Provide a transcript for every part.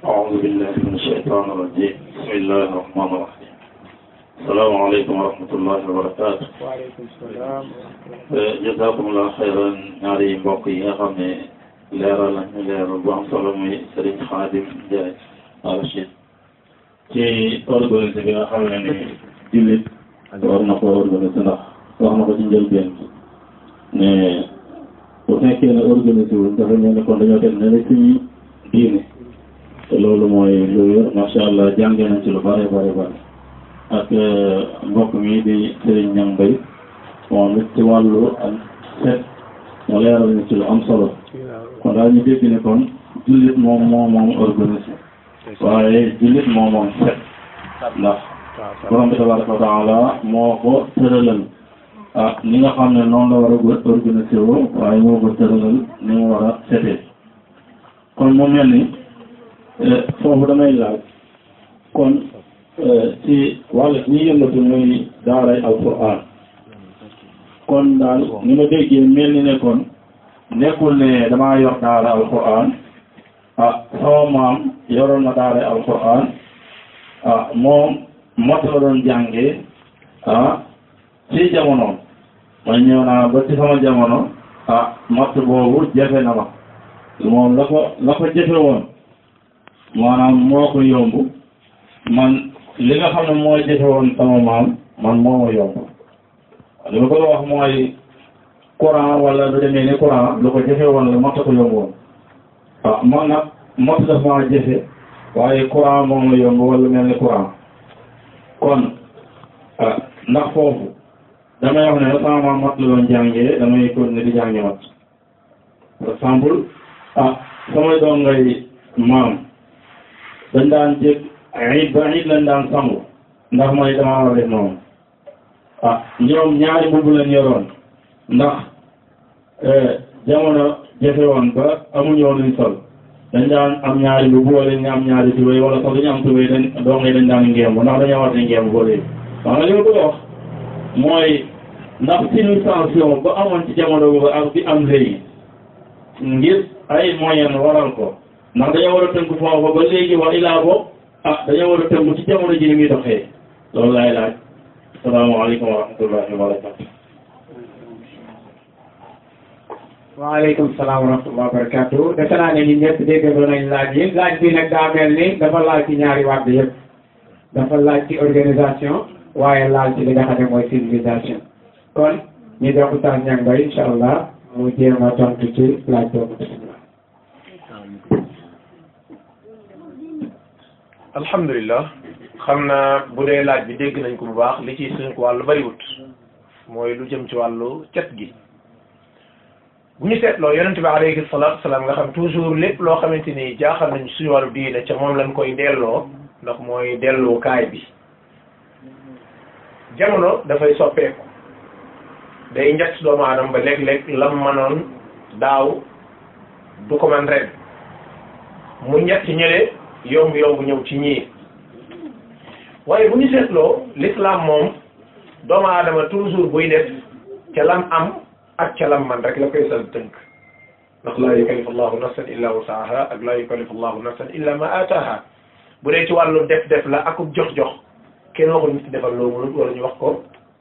أعوذ بالله من الشيطان الرجيم بسم الله الرحمن الرحيم السلام عليكم ورحمة الله وبركاته waaleykum salaam jazakumullah xayran ñaari mbokk yi nga xam ne leeral nañu leeral bu am solo muy Serigne Khadim Ndiaye Rachid ci organisé bi nga xam ne ni jullit war na ko organisé ndax wax na ko ci njëlbeen bi ne bu fekkee ne organisé wuñ dafa ñëw ne kon dañoo teg ne suñu diine te loolu mooy lu wér macha allah jàngee nañ ci lu bare bare bare ak mbokk mi di Serigne Niang Mbaye moom it ci wàllu ak seet mu leeral ñu ci lu am solo kon daal ñu dégg ne kon jullit moom moo moom organisé waaye jullit moo moom seet ndax borom bi tabaraka wa taala moo ko tëralal ah ni nga xam ne noonu la war a organisé woo waaye moo ko tëralal ni mu war a setee kon mu mel ni foofu damay laaj kon ci wàllu ñi yëngatu muy daaray alquran kon daal ni ma déggee mel ni ne kon nekkul ne damaa yor daara alquran ah sama maam yoroon na daara alquran ah moom mot la doon jàngee ah ci jamonoom ma ñëw naa ba ci sama jamono ah mot boobu jafe na ma moom la ko la ko jafe woon maanaam moo ko yomb man li nga xam ne moo jafe woon sama maam man moo ma yomb li ma ko wax mooy courant wala lu demee ni courant lu ko jafe woon la mot ko yomb woon ah man nag mot daf maa jafe waaye courant moo ma yomb wala mel ni courant kon ah ndax foofu damay wax ne sama maam mat la doon jàngee damay continuer di jàngi mat par exemple ah samay doom ngay maam dañ daan jég it ba it lañ daan sangu ndax mooy damaa war a def noonu ah ñoom ñaari mbubb lañ yoroon ndax jamono jafe woon ba amuñu woon luñ sol dañ daan am ñaari mbubb wala ñu am ñaari tubéy wala sax dañu am tubéy dañ doom yi dañ daan ngemb ndax dañoo war a ngemb ba léegi wax nga li ma bëgg a wax mooy ndax civilisation ba amoon ci jamono boobu ak bi am léegi ngir ay moyen waral ko ndax dañoo war a tënk foofu ba léegi wa ilaa bo ah dañoo war a tënk ci jamono ji ni muy doxee loolu laay laaj asalaamaaleykum wa rahmatullahi wa barakatu waaleykum salaam wa rahmatulah wa barakatu defe naa ne ñun ñëpp déggandoo nañ laaj yi laaj bi nag daa mel ni dafa laal ci ñaari wàll yëpp dafa laaj ci organisation waaye laal ci li nga xam ne mooy civilisation kon ñu jox Oustaz Niang Mbaye incha allah mu jéem a tontu ci laaj boobu bisimilah. alhamdulilah xam naa bu dee laaj bi dégg nañ ko bu baax li ci suñu ko wàllu bariwut mooy lu jëm ci wàllu cet gi bu ñu seetloo yonente bi alayhi salaatu salaam nga xam toujours lépp loo xamante ni jaaxal nañ suñu wàllu diine ca moom lañ koy delloo ndax mooy dellukaay bi jamono dafay soppeeku day njëkk doomu aadama ba léeg-léeg lam manoon daaw du ko man ren mu njëkk ci ñële yomb yomb ñëw ci ñii waaye bu ñu seetloo l'islam moom doomu aadama toujours buy def ca lam am ak ca lam man rek la koy sal tënk ndax laa yukallifu allahu nafsan illa wasaaha ak laa yukallifu allahu nafsan illa ma ataaha bu dee ci wàllu def def la akub jox jox kenn waxul nit defal loo mënut wala ñu wax ko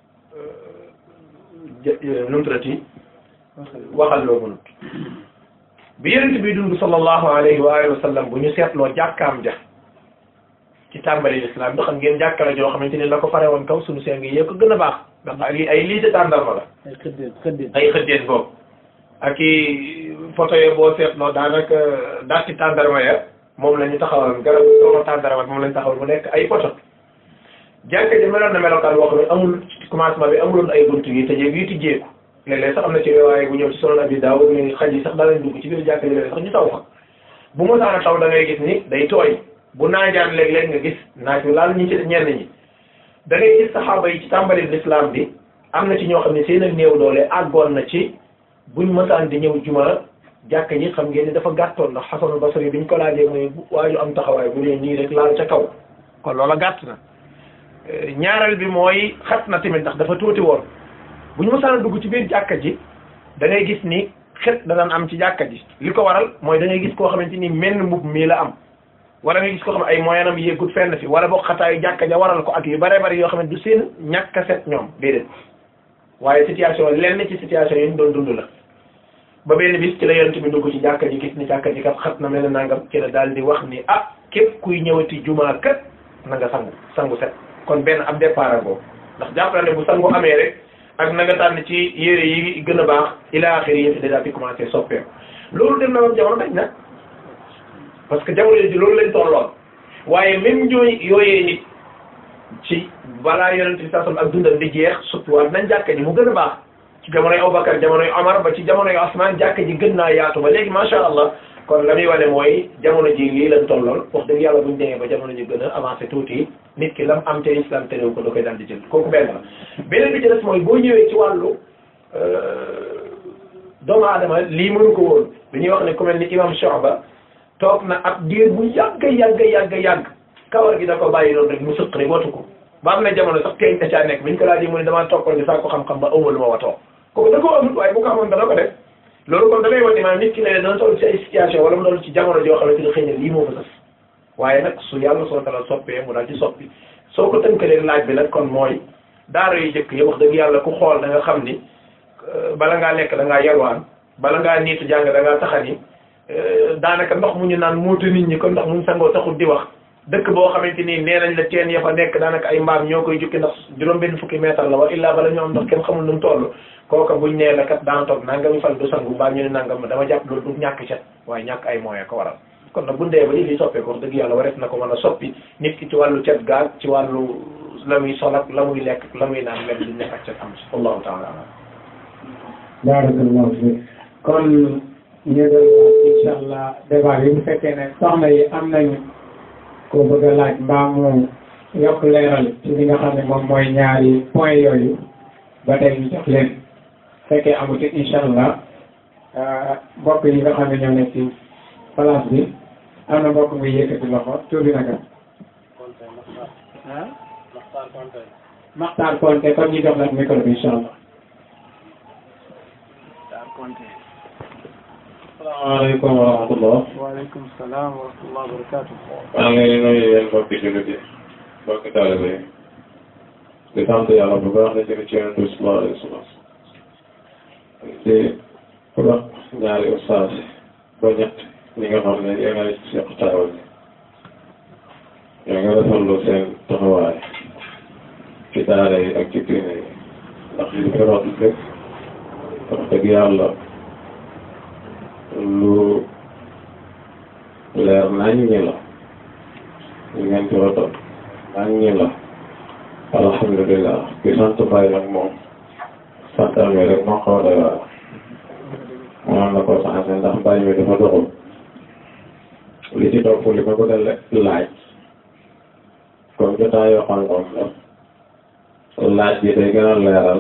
numtrati waxal loo mënut bi yonent bi dund sallallahu alayhi wa alihi wa sallam bu ñu seetloo jàkkaam ja ci tàmbali l'islam bi xam ngeen jàkka la joo xamante ni la ko fare woon kaw suñu seng yi ko gën a baax ndax ay ay lii de tàndarma la ay xëddeen xëddeen ay xëddeen boobu ak i photo yo boo seetloo daanaka daal ci tàndarma ya moom la ñu taxawal garab sooma tàndarma moom la ñu taxawal mu nekk ay photo jàkka ji meloon na melokaan boo xam ne amul ci commencement bi amuloon ay buntu yi tëjee bii tijjeeku léeg-léeg sax am na ci waaye bu ñëw ci Sunan Abi Daawud ni xaj yi sax daa leen dugg ci biir jàkka ji léeg sax ñu taw fa bu mu saana taw da ngay gis ni day tooy bu naajaan léeg-léeg nga gis naaj wi laal ñi ci ñenn ñi da ngay gis saxaaba yi ci tàmbali l'islam bi am na ci ñoo xam ne seen ak néew doole àggoon na ci buñ mësaan di ñëw juma jàkka ji xam ngeen ni dafa gàttoon ndax Xasanul Basri biñ ko laajee mooy waaju am taxawaay bu dee nii rek laal ca kaw kon loola gàtt na ñaareel bi mooy xat na tamit ndax dafa tuuti woon bu ñu mësaan dugg ci biir jàkka ji da ngay gis ni xet da daan am ci jàkka ji li ko waral mooy da ngay gis koo xamante ni menn mbub mii la am wala nga gis ko xam ne ay moyen am yéegut fenn fi wala boog xataayu jàkka ja waral ko ak yu bare bari yoo xam ne du seen ñàkk a set ñoom déedéet waaye situation lenn ci situation yi ñu doon dund la ba benn bis ci la yonent bi dugg ci jàkka ji gis ni jàkka ji kat xat na mel ne nangam ci la daal di wax ni ah képp kuy ñëwati jumaa kat na nga sangu sangu set kon benn ab départ boobu ndax jàpp na ne bu sangu amee rek ak na nga tànn ci yére yi gën a baax ila axiri yëpp déjà fi commencé soppeeku loolu dem na moom jamono dañ na parce que jamono ji loolu lañ tolloon waaye même ñooy yooyee nit ci balaa yonent bi sasam ak dundal di jeex suttuwaat nañ jàkka ji mu gën a baax ci jamonoy Abubakar jamonoy Omar ba ci jamonoy Osman jàkka ji gën naa yaatu ba léegi macha allah kon la muy wane mooy jamono ji lii lañ tolloon wax dëgg yàlla buñ demee ba jamono ji gën a avancé tuuti nit ki lam am te islam terew ko da koy daal di jël kooku benn la beneen bi ci des mooy boo ñëwee ci wàllu doomu aadama lii mënu ko woon bi ñuy wax ne ku mel ni imam Shu'ba toog na ab diir bu yàgg yàgg yàgg yàgg kawar gi da ko bàyyi noonu rek mu sëq rek watu ko ba am na jamono sax teeñ da caa nekk bi ñu ko laajee mu ne damaa tokkoon di saa ko xam-xam ba ëwma lu ma watoo kooku da ko amul waaye bu ko amoon dana ko def loolu kon da ngay wane maanaam nit ki ne dana toll ci ay situation wala mu doon ci jamono joo xamante ne xëy na lii moo fa sës waaye nag su yàlla soo tala soppee mu daal di soppi soo ko tënkalee laaj bi nag kon mooy daara yu jëkk yi wax dëgg yàlla ku xool da nga xam ni bala ngaa lekk da ngaa yalwaan bala ngaa niitu jàng da ngaa taxani daanaka ndox mu ñu naan muutu nit ñi kon ndox mu ñu sangoo taxul di wax dëkk boo xamante ni nee nañ la teen ya fa nekk daanaka ay mbaam ñoo koy jukki ndax juróom benn fukki mètre la wa illaa bala ñu am ndox kenn xamul nu mu toll kooka buñ nee la kat daan toog nangami fan du sangu mbaa ñu ne nangam dama jàpp loolu du ñàkk cet waaye ñàkk ay moyen ko waral kon nag bu ndee ba li fi soppee ko wax dëgg yàlla wareef na ko mën a soppi nit ki ci wàllu cet gaag ci wàllu la muy sol ak la muy lekk la muy naan même duñ nekk ak cet am si wallahu taala alam barakallahu fi kon ñu doon wax incha allah débat bi bu fekkee ne soxna yi am nañu ko bëgg a laaj mbaa mu yokk leeral ci li nga xam ne moom mooy ñaari point yooyu ba tey ñu jox leen fekkee amuti incha allah mbokk yi nga xam ne ñoo nekk ci place bi am na mbokk muy yëkkati loxo tur bi naka ah Maxtaar Konte kon ñu jox la micro bi incha allah asalaamaaleykum wa rahmatullah waaleykum salaam wa rahmatullah wa barakatuh maa ngi leen di nuyu yéen mbokki jullit yi mbokki taalibe yi di sant yàlla bu baax di jëli ci yonent bi sallallahu alayhi wa sallam di wax ñaari ustaas ba ñett ñi nga xam ne yéen a seq taawal bi ñoo nga rafetlu seen taxawaay ci daara yi ak ci diine yi ndax li fi rot lépp wax dëgg yàlla lu leer nañ ñi la ñu ngeen ci rotal nañ ñi la alhamdulilah ki sant Baye nag moom sant amee rek moo xaw a doy waar moom na ko changé ndax Baye mi dafa doxul li ci topp li ma bëgg a laaj comme jotaayoo xam-xam la laaj bi day gën a leeral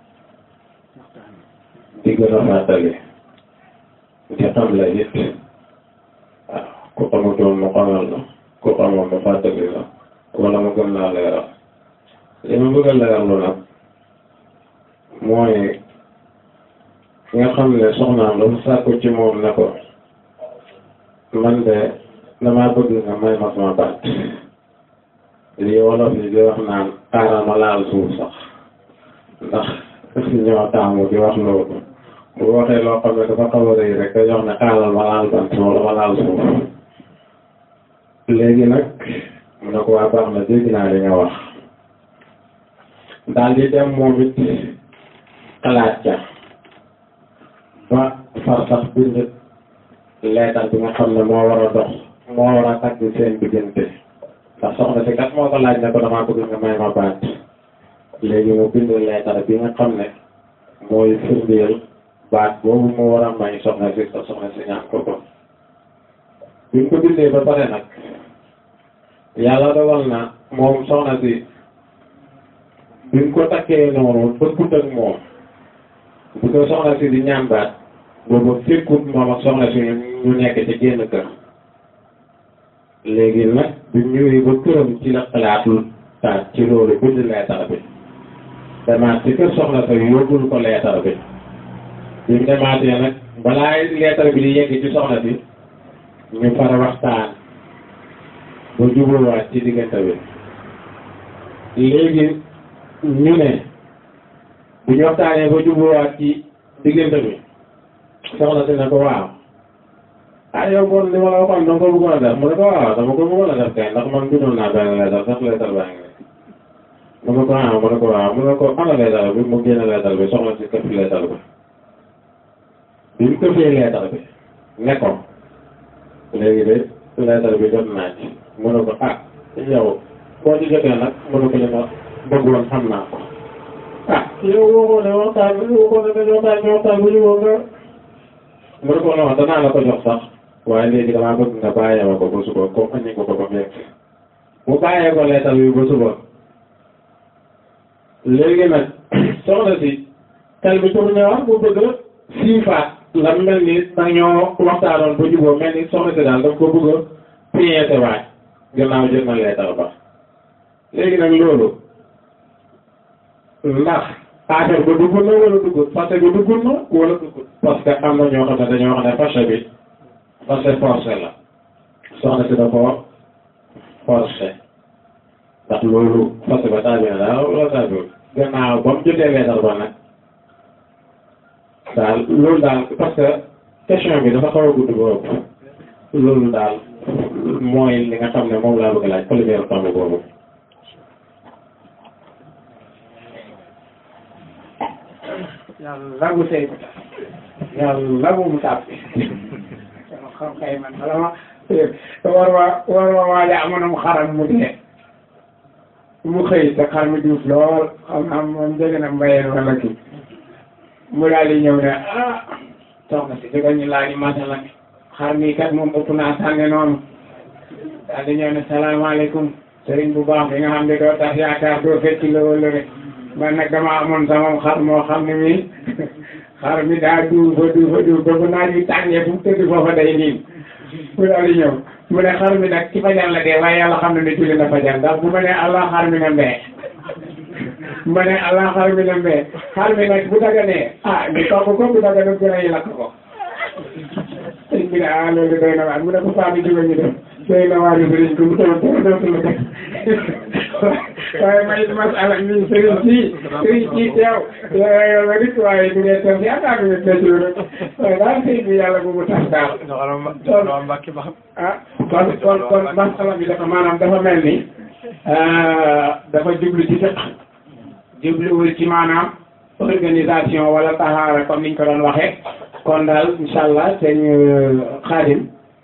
di gën a fàttali di xam la it waaw ku xamutoon mu xamal la ku xamoon mu fàttali la wala mu gën laa leeral li ma bëgg a leerlu nag mooy nga xam ne soxnaam dafa sàkku ci moom ne ko man de damaa bëgg nga may ma sama baat lii wolof yi di wax naan xaaral ma laal suuf sax ndax ñoo taamu di wax loolu bu waxee loo xam ne dafa xaw a rëy rek dañuy wax ne xaaral ma laal bant wala ma laal suuf léegi nag mu ne ko waa baax na dégg naa li nga wax daal di dem moom it xalaat ca ba far sax bind leetar bi nga xam ne moo war a dox moo war a tagg seen diggante ndax soxna si kat moo ko laaj ne ko damaa bëgg nga may ma baat léegi mu bind leetar bi nga xam ne mooy firndeel baat boobu mu war a may soxna si sa soxna si ñaan ko ko bi mu ko bindee ba pare nag yàlla dogal na moom soxna si bi mu ko takkee noonu bëggut ak moom bu ko soxna si di ñaan baat boobu fekkut moom ak soxna si ñu nekk ci génn kër léegi nag bi ñëwee ba këram ci la xalaatul taat ci loolu bind leetar bi demaat ci kër soxna sa yóbbul ko leetar bi bi mu demaatee nag balaa leetar bi di yegg ci soxna si ñu fara waxtaan ba jubóowaat ci diggante bi léegi ñu ne bu ñu waxtaanee ba jubóowaat ci diggante bi soxna si ne ko waaw ah yow kon li ma la waxoon dama ko bëggoon a def mu ne ko waaw dama ko bëggoon a def kay ndax man bindoon naa benn leetar sax leetar baa ngi mu ne ko ah mu ne ko waaw mu ne ko ana leetar bi mu génne leetar bi soxna si këf leetar bi bi mu këfee leetar bi ne ko léegi de leetar bi jot naa ci mu ne ko ah yow boo ci jotee nag mu ne ko li nga bëggoon xam naa ko ah yow waxoo ne waxtaan bi waxoo ne dañoo waxtaan bi waxtaan bu ñu woo nga mu ne ko non danaa la ko jox sax waaye léegi damaa bëgg nga bàyyee ma ko ba suba comme aññi ko ko ba mu yegg mu bàyyee ko leetar bi ba suba léegi nag soxna si tel bi tourné wax bu bëgg a siifaat la mel ni dañoo waxtaanoon ba juboo mel ni soxna si daal daf ko bëgg a piété waaj gannaaw jot na leetar ba léegi nag loolu ndax affaire ba dugg na wala duggut fase bi dugg na wala duggut parce que am na ñoo xam ne dañoo xam ne fase bi fase forcé la soxna si da ko forcé ndax loolu fase ba taabi na daal wala taabiwul gannaaw ba mu jotee leetar ba nag daal loolu daal parce que question bi dafa xaw a gudd ba ëpp loolu daal mooy li nga xam ne moom laa bëgg laaj première tomb boobu yàlla bu sey bu tax yàlla bu mu tàbbi sama xam kay man bala ma war ma war ma waaja amoonam xaram mu dee mu xëy te xar mi duuf lool xam naa moom dégg na mbayeen wala kii mu daal di ñëw ne ah soxna si jógal ñu laaj masala mi xar mi kat moom ëpp naa sànne noonu daal di ñëw ne salaamaaleykum sëriñ bu baax bi nga xam ne doo tax yaakaar doo fecc la wala rek man nag dama amoon sama xar moo xam ne mi xar mi daa duufa duufa duuf ba bu naaj wi tàngee fu mu tëdd foofa day niin mu daal di ñëw mu ne xar mi nag ci fajar la dee waaye yàlla xam ne ne julli na fajar ndax bu ma ne allah xar mi na mbee ma ne allah xar mi na mbee xar mi nag bu daganee ah ñu togg ko bu daganee gën a yi lakk ko sëñ bi ne ah loolu doy na waar mu ne ko faa bi jóge ñu dem doy na waar yu sëriñ ko mu taw dara dootul la def waaye may masala mi sëriñ ci sëriñ ci teew yow nga nit waaye du ngeen teew yaakaar nga tëj rek waaye daal sëñ bi yàlla bu mu tax daal ah kon kon kon masala bi dafa maanaam dafa mel ni dafa jublu ci fiq jubluwul ci maanaam organisation wala taxaara comme niñ ko doon waxee kon daal incha allah sëñ Xaadim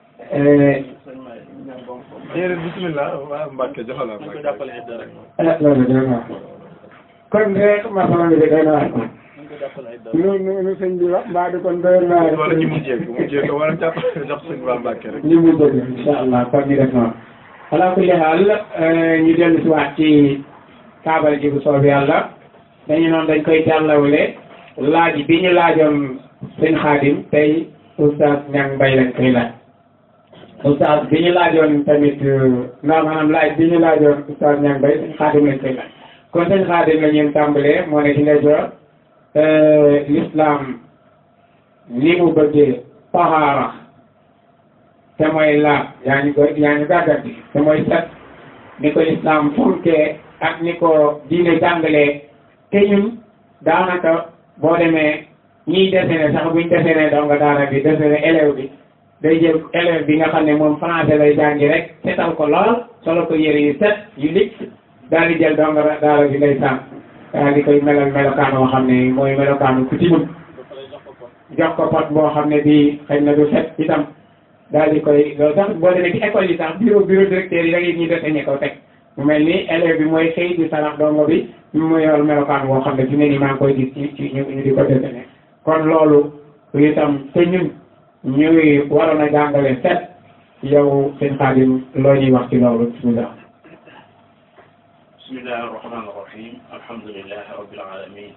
déedéet bisimilah waaw Mbacke joxal la Mbacke. ah loolu dëgg la kon rek masala bi de doy na waar kon nu nu nu sëñ bi wax mbaa du kon doy na waar wala ñu mujjee ko mujjee ko wala jàpp jox sëñ Ba Mbacke rek. ñu mu dëgg incha allah kon ñu def noonu ala kulli xaal ñu dellu si waat ci kaabal ji bu soob yàlla dañu noonu dañ koy jàllawle laaj bi ñu laajoon sëñ Xaadim tey oustaz Niang Mbaye lañ koy laaj oustaz bi ñu laajoon tamit ndax maanaam laaj bi ñu laajoon oustaz Niang Mbaye sëñ Xaadim lañ koy laaj kon sëñ Xaadim la ñuy tàmbalee moo ne ci ndeyjoor l'islam ni mu bëggee tahaara te mooy laab yaa ñu ko yaa ñu gàggati te mooy set ni ko islam fonkee ak ni ko diine jàngalee te ñun daanaka boo demee ñiy dessiné sax buñ dessiné donga daara bi dessiné élève bi day jël élève bi nga xam ne moom français lay jàngi rek setal ko lool solo ko yëre yu set yu lig daal di jël donga daara bi lay sànq daal di koy melal melokaan boo xam ne mooy melokaanu ku timut jox ko pot boo xam ne bii xëy na du set itam daal di koy loolu sax boo demee ci école yi sax bureau bureau directeur yi da ngay ñuy dessiné ko teg mu mel ni élève bi mooy xëy di sarax dongo bi mu yor melokaan boo xam ne fi ne nii maa ngi koy gis ci ci ñu ñu di ko dessiné kon loolu itam te ñun ñuy waroon a jàngale set yow sëñ Xaadim loo ñuy wax ci loolu bismillah bismillahi arrahmani irrahim alhamdulilahi rabbil alamin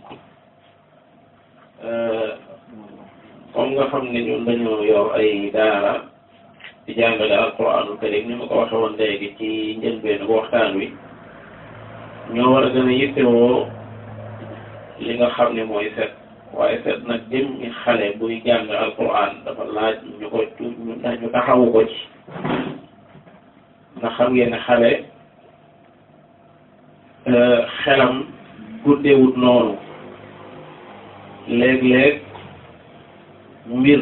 comme nga xam ne ñun dañoo yor ay daara di jàngale alquranul karim ni ma ko waxe woon léegi ci njëlbeen bu waxtaan wi ñoo war a gën a yittewoo li nga xam ne mooy set waaye set nag jëm ñi xale buy jàng alquran dafa laaj ñu ko ñu taxawu ko ci ndax xam ngeen ne xale xelam guddeewut noonu léeg-léeg mbir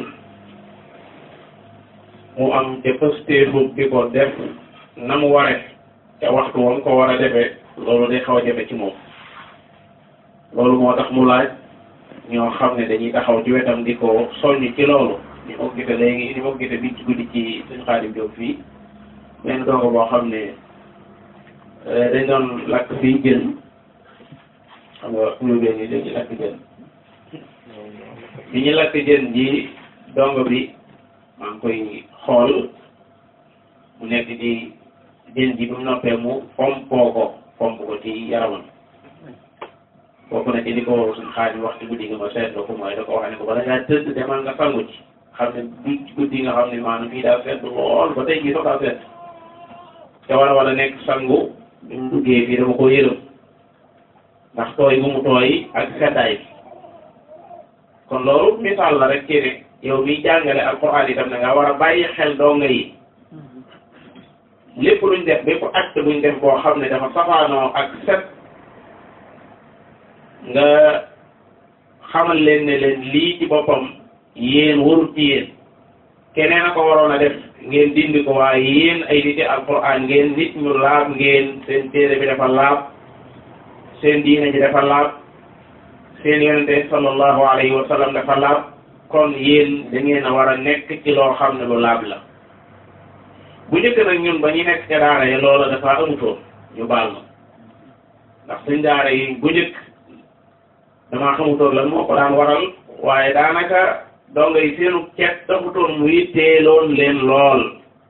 mu am ca pëstéefub di ko def na mu ware ca waxtu wam ko war a defee loolu day xaw a jafe ci moom loolu moo tax mu laaj ñoo xam ne dañuy taxaw ci wetam di ko soññ ci loolu ni ma ko gisee léegi ni ma ko gisee bi ci guddi ci suñu Xaadim Jóob fii benn dongo boo xam ne dañ doon lakk fii jën xam nga kulubeen yi dañuy lakk jën bi ñu lakk jën ji dongo bi maa ngi koy xool mu nekk di jën ji bu mu noppee mu fompoo ko fomp ko ci yaramam bokk na ci li ko suñ xaadim wax ci guddi nga ma seetloo ko mooy da ko wax ne ko bala ngaa tëdd demal nga sangu ci xam ne du guddi nga xam ne maanaam fii daa sedd lool ba tey jii sax daa sedd te war a war a nekk sangu bi mu duggee fii dama ko yërëm ndax tooy bu mu tooy ak seddaay bi kon loolu misaal la rek ci ne yow miy jàngale alxuraan itam da nga war a bàyyi xel donga yi lépp luñ def bépp acte buñ def boo xam ne dafa safaanoo ak set nga xamal leen ne leen lii ci boppam yéen warut ci yéen keneen a ko waroon a def ngeen dindi ko waaye yéen ay niti alquran ngeen nit ñu laab ngeen seen téere bi dafa laab seen diine ji dafa laab seen yonente sallallahu alayhi wa sallam dafa laab kon yéen da ngeen a war a nekk ci loo xam ne lu laab la bu njëkk nag ñun ba ñu nekk ca daara yi loola dafa amutoon ñu baal ma ndax suñ daara yi bu njëkk damaa xamutoon lan moo ko daan waral waaye daanaka donga yi seenu cet taxutoon mu yitteeloon leen lool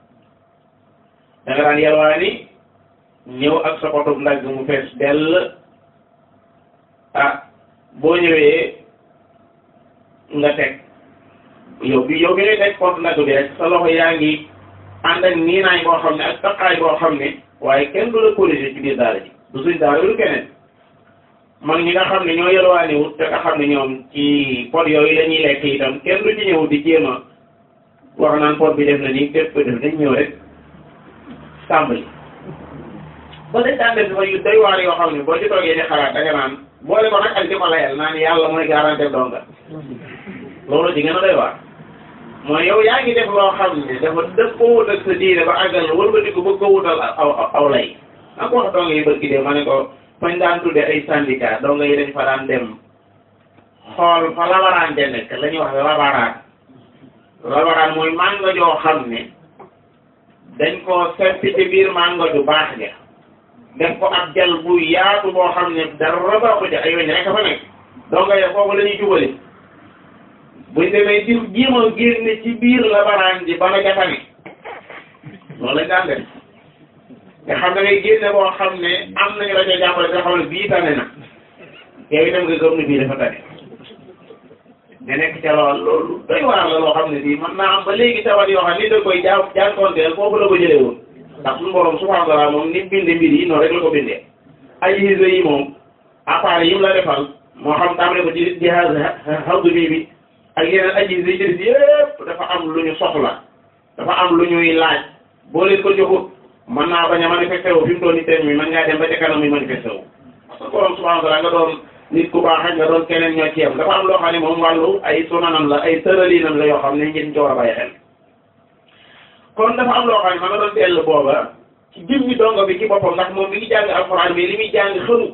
da nga daan yalwaani ñëw ak sa potub ndagg mu fees dell ah boo ñëwee nga teg yow bi yow bi ngay teg pot ndagg bi rek sa loxo yaa ngi ànd ak niinaay boo xam ne ak taqaay boo xam ne waaye kenn du la corriger ci biir daara ji du suñ daara bi du keneen mag ñi nga xam ne ñoo yelwaani wut te nga xam ne ñoom ci pot yooyu la ñuy lekk itam kenn du ci ñëw di jéem a wax naan pot bi def na nii képp ko def dañ ñëw rek tàmbali ba dañ daan def dafa yu doy waar yoo xam ne boo ci toogee di xalaat da nga naan boole ko nag ak di ko layal naan yàlla mooy garanté donga loolu ci gën a doy waar mooy yow yaa ngi def loo xam ne dafa dëpp ko wut ak sa diine ba àggal wëlbati ko bëgg ko wutal aw aw lay na ko wax donga yi bërki dee ma ne ko fañ daan tudde ay syndicat donga yi dañ fa daan dem xool fa labaraan de nekk la ñuy wax labaraan labaraan mooy màngo joo xam ne dañ ko seppi ci biir màngo ju baax ja def ko ab jal bu yaatu boo xam ne dara baaxu ja ay weñ rek a fa nekk donga yi foofu la ñuy jubali buñ demee di jéema génne ci biir labaraan ji ba la jafane loolu lañ daan def nga xam ne ngay génne boo xam ne am nañu la ca jàppale nga xam ne bii tane na yow itam nga gëm ne bii dafa tane nga nekk ca lool loolu doy waar la loo xam ne bii mën naa am ba léegi tawat yoo xam ne da koy jaa jànkoonteel foofu la ko jëlee woon ndax suñu borom subhanahu wa taala moom ni binde mbir yi noonu rek la ko bindee ay hise yi moom appareil yi mu la defal moo xam tàmbale ko ci jihaaz hawdu bii bi ak yeneen aji yi ci des yëpp dafa am lu ñu soxla dafa am lu ñuy laaj boo leen ko joxut mën naa bañ a manifesté wu fi mu toll nii thème bi mën ngaa dem ba ca kanam muy manifesté wu parce que borom subhanahu wa taala nga doon nit ku baax ak nga doon keneen ñoo ci yem dafa am loo xam ne moom wàllu ay sunanam la ay tëralinam la yoo xam ne ngeen ci war a bàyyi xel kon dafa am loo xam ne ma nga doon teel booba ci jëmmi dongo bi ci boppam ndax moom mi ngi jàng alxuraan mais li muy jàng xamu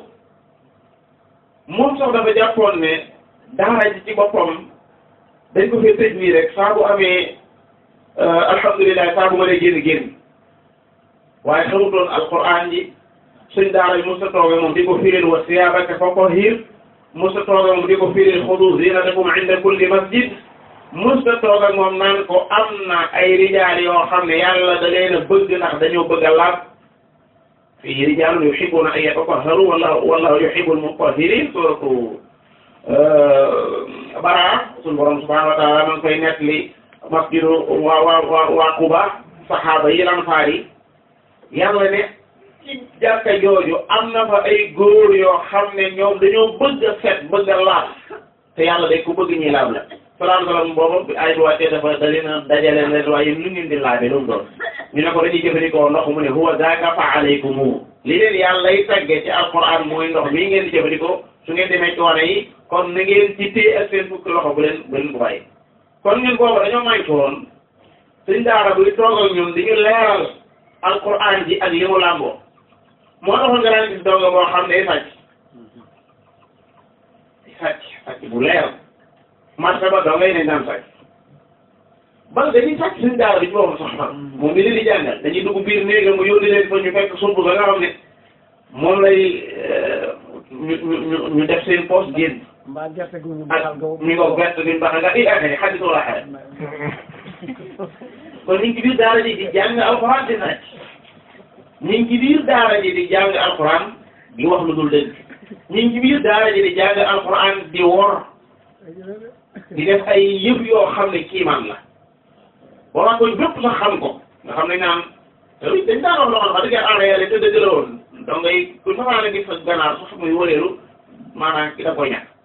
moom sax dafa jàppoon ne daara ji ci boppam dañ ko fee tëj nii rek saa bu amee alhamdulilah saa bu ma dee génn génn waaye xamutoon alquran ji suñ daara bi mosa tooge moom di ko firil wa siyaabaka fa tahhir mosa tooge moom di ko firil xudu zinatakum inda kulli masjid mosa tooge moom naan ko am na ay rijaal yoo xam ne yàlla da leen a bëgg ndax dañoo bëgg a laab fii rijaalun yuhibbuna an yatatahharu wallahu wallahu yuhibbul mutahhirin suratu bara suñu borom subhanahu wa taala ma ngi koy nettali masjidu waa waa waa waa Quba saxaaba yi lanfaar yi yàlla ne ci jàkka jooju am na fa ay góor yoo xam ne ñoom dañoo bëgg a set bëgg a laab te yàlla day ko bëgg ñuy laab la salaam salaam boobu bi ay bi wàccee dafa da leen a dajale leen waaye lu ngeen di laabe lu mu doon ñu ne ko dañuy jëfandikoo ndox mu ne huwa zaaka fa alaykumu li leen yàlla lay tagge ci alquran mooy ndox mii ngeen di jëfandikoo su ngeen demee coono yi kon na ngeen ci téye ak seen fukki loxo bu leen bu leen ko bàyyi kon ñun boobu dañoo manqué woon suñ daara buy toog ak ñun di ñu leeral alquran ji ak li mu làmboo moo taxoon nga daan gis donga boo xam ne day sàcc day sàcc sàcc bu leer marché ba donga yi nañ daan sàcc bal dañuy sàcc suñ daara bi ci boobu sax man moom mi leen di jàngal dañuy dugg biir néegam mu yónni leen fa ñu fekk sumb ba nga xam ne moom lay ñu ñu ñu def seen poche génn mbaa gerte gu ñu ak baxal nga mi ngo gerte bi mbaxa nga i affaire xadis wala xare kon ñu ngi ci biir daara ji di jàng alxuraan di sàcc ñu ngi ci biir daara ji di jàng alxuraan di wax lu dul dëgg ñu ngi ci biir daara ji di jàng alxuraan di wor di def ay yëf yoo xam ne kiimaan la waroon ko bépp sax xam ko nga xam ne naan dañ daan wax loo xam ne wax dëgg yàlla en réalité dëgg la woon donc ngay ku safaana gis sa ganaar sax muy wëreelu maanaam ki da koy ñàkk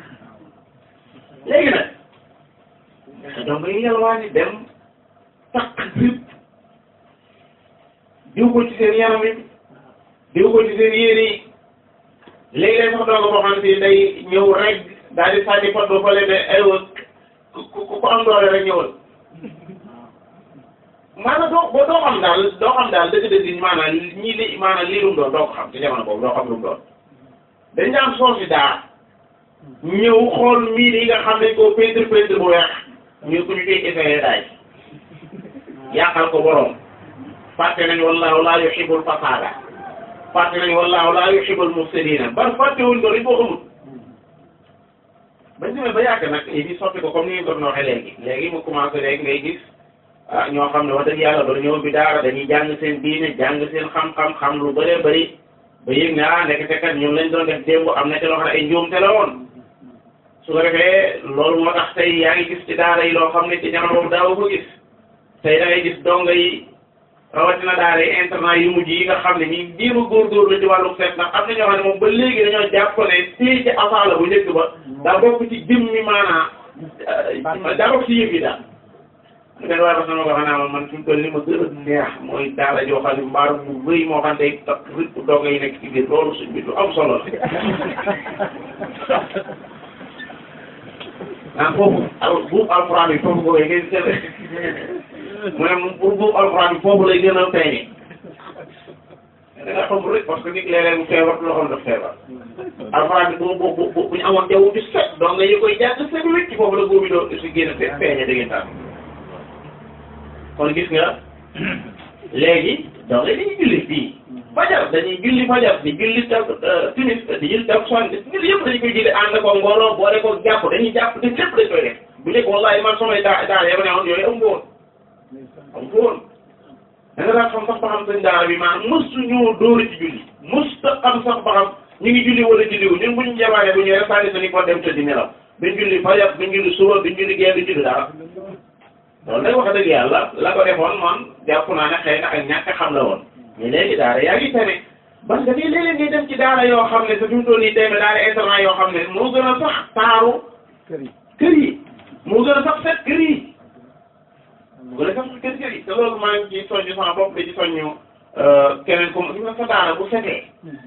léegi nag donc yi yalwaani dem takk rib diw ko ci seen yaram yi diw ko ci seen yére yi léegi-léeg sax doog boo xam ne si day ñëw rek daal di sànni pot ba fële ne aywa ku ku ku am doole rek ñëwal maanaam doo boo doo xam daal doo xam daal dëgg-dëgg maanaam ñii li maanaam lii lu mu doon doo ko xam ci jamono boobu doo xam lu mu doon dañ daan soosi daa ñëw xool miir yi nga xam ne ko peinture peinture bu weex ñu ko ñu koy essayé daay yàqal ko borom fàtte nañ wallahu laa yuhibbul fasaada fàtte nañ wallahu laa yuhibbul mufsidina bar fàtte wuñ ko dañ koo xamul bañ demee ba yàgg nag yi di soppi ko comme ni ñu ko doon waxee léegi léegi mu commencé léegi ngay gis ah ñoo xam ne wax dëgg yàlla ba ñëw bi daara dañuy jàng seen diine jàng seen xam-xam xam lu bëree bëri ba yëg ne ah ndekete kat ñun lañ doon def démb am na ci loo xam ne ay njuumte la woon su ko defee loolu moo tax tey yaa ngi gis ci daara yi loo xam ne ci jamono boobu daaw ko gis tey da ngay gis donga yi rawatina daara yi internat yu mujj yi nga xam ne ñi jéem a góorgóorlu ci wàllu seet ndax am na ñoo xam ne moom ba léegi dañoo jàpp ne téye ci asaala bu njëkk ba daa bokk ci jëmmi maanaa daa bokk ci yëf yi daal benn waaye ba sama ko xam naa man fi mu toll li ma gën a neex mooy daara joo xam ne mbaaru bu rëy moo xam ne tak rëpp donga yi nekk ci biir loolu suñ bi lu am solo la ah foofu al buub alxuraan bi foofu ko ngay gën mu ne pour buub alxuraan bi foofu lay gën a feeñee da nga xam rek parce que nit léeg-léeg mu feebar loo xam daf feebar alxuraan bi bu bu bu bu ñu amoon jaww bi set donc nga yi koy jàng set wécc foofu la boobu doo si génn fe feeñe dëggantaan kon gis nga léegi donc dañuy julli fii fajar dañuy julli fajar di julli tak timis di julli takkusaan julli yëpp dañu koy julli ànd ko mbooloo boole ko jàpp dañuy jàpp te lépp dañ koy def bu njëkk wallahi man samay daa daa yaba ne woon yooyu amu woon amu woon da nga daan xam sax ba xam sëñ daara bi maanaam mësu ñoo dóori ci julli mës ta xam sax ba xam ñu ngi julli wala julli wu ñun bu ñu jabaane bu ñu rek sànni sañu ko dem tëddi nelaw duñ julli fajar duñ julli suba duñ julli gee duñ julli dara loolu nag wax dëgg yàlla la ko defoon man jàpp naa ne xëy na ak ñàkk xam la woon mais léegi daara yaa ngi tane parce que fii léeg-léeg ngay dem ci daara yoo xam ne sa fi mu toll nii tey daara internat yoo xam ne moo gën a sax taaru kër yi kër yi moo gën a sax set kër yi moo gën a sax kër kër yi te loolu maa ngi ci soññu sama bopp di ci soññu keneen comme gis nga sa daara bu setee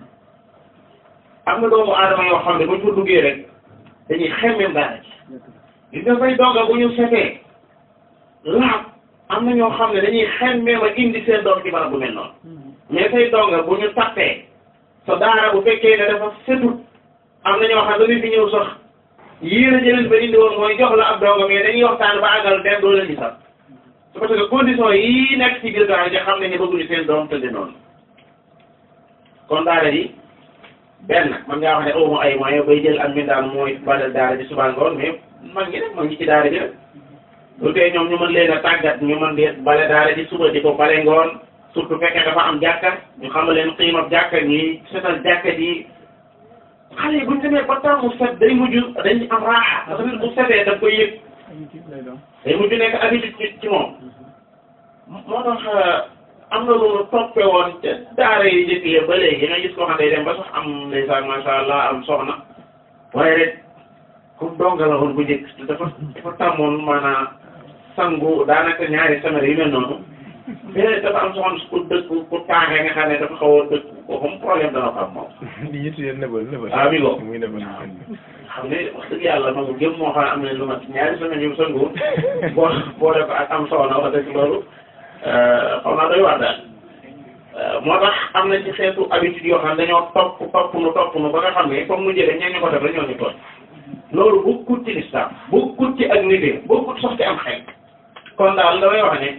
am na doomu aadama yoo xam ne buñ fa duggee rek dañuy xemmem daara ci gis nga say donga bu ñu setee laab am na ñoo xam ne dañuy xemmem a indi seen doom ci barab bu mel noonu mais say donga bu ñu tappee sa daara bu fekkee ne dafa setut am na ñoo xam ne dañuy fi ñëw sax yéen a jëleen ba indi woon mooy jox la ab donga mais dañuy waxtaan ba àggal dem doo leen di sax su parce que condition yi nekk ci biir daara ji xam ne ñu bëgguñu seen doom tëdd noonu kon daara ji benn man ngaa wax ne aw ma ay moyens bay jël ak mindaan mooy badal daara ji suba ngoon mais man ngi rek man ngi ci daara ji rek lu tee ñoom ñu mën leen a tàggat ñu mën di bale daara ji suba di ko bale ngoon surtout fekkee dafa am jàkka ñu xamal leen xiimab jàkka ñuy setal jàkka ji xale yi buñ demee ba temps mu set day mujj dañ am raaxa parce que bu setee daf koy yëg day mujj nekk habitude ci ci moom moo tax am na lu mu toppe woon ca daara yi njëkk yi ba léegi nga gis koo xam ne day dem ba sax am ndeysaan masha Allah am soxna waaye rek comme donga la woon bu njëkk te dafa dafa tàmmoon maanaam sangu daanaka ñaari semaine yu mel noonu mais dafa am soxna su ko dëkk ku taaxee nga xam ne dafa xaw a dëkk ko comme problème dana ko am moom li ñu tuddee nëbal nëbal. Ah, mi ngo. muy nëbal. xam ne wax dëgg yàlla moom jëm moo xam ne am na lu mat ñaari semaine yu sangu boo boole ko ak am soxna wax dëgg loolu xaw naa doy waar daal moo tax am na ci xeetu habitude yoo xam ne dañoo topp topp nu topp nu ba nga xam ne comme nu jëlee ñeen ñu ko def rek ñoo ñu tooñ loolu bokkut ci lislaam bokkut ci ak nité bokkut sax ci am xel kon daal damay wax ne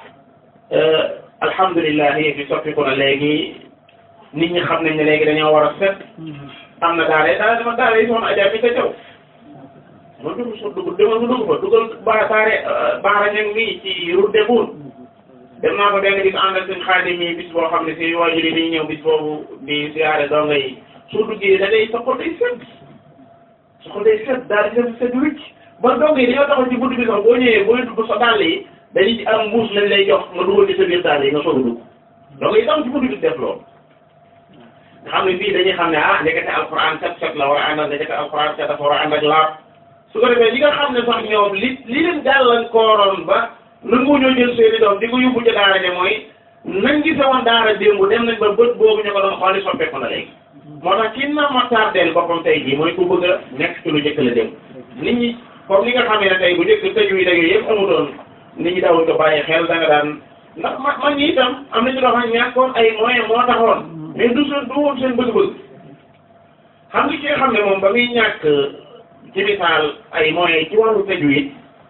alhamdulilah yéen fi soppiku na léegi nit ñi xam nañ ne léegi dañoo war a set am na daara daara dama daara yi soxna Adja mi ca jaw ma dugg so dugg demal ma dugg fa dugal ba saare baara ñang mi ci route de Boune dem naa ko benn bis ànd ak suñ xaadim yi bis boo xam ne si waajur yi dañuy ñëw bis boobu di siyaare donga yi su duggee da day sa xol day set sa xol day set daal di set set wicc ba donga yi dañoo taxaw ci bunt bi sax boo ñëwee booy dugg sa dàll yi dañuy ci am mbuus lañ lay jox nga dugal ci sa biir dàll yi nga soog a dugg donga yi tam ci bunt bi def loolu nga xam ne fii dañuy xam ne ah ndekete alxuraan set set la war a àndal ndekete alxuraan set dafa war a ànd ak laab su ko defee ñi nga xam ne sax ñoom li li leen gàllankooroon ba nangu ñoo jël seeni doom di ko yóbbu ca daara ne mooy nañ gise woon daara démb dem nañ ba bët boobu ñu ko doon xooli soppeeku na léegi moo tax ci na ma tardeel boppam tey jii mooy ku bëgg a nekk ci lu njëkk la démb nit ñi comme ni nga xamee ne tey bu njëkk tëju yi dag yooyu yëpp amutoon nit ñi dawul ko bàyyi xel da nga daan ndax ma man ñi itam am nañu loo xam ne ñàkkoon ay moyen moo taxoon mais du seen du woon seen bëgg-bëgg xam nga ki nga xam ne moom ba muy ñàkk ci misaal ay moyens ci wàllu tëju yi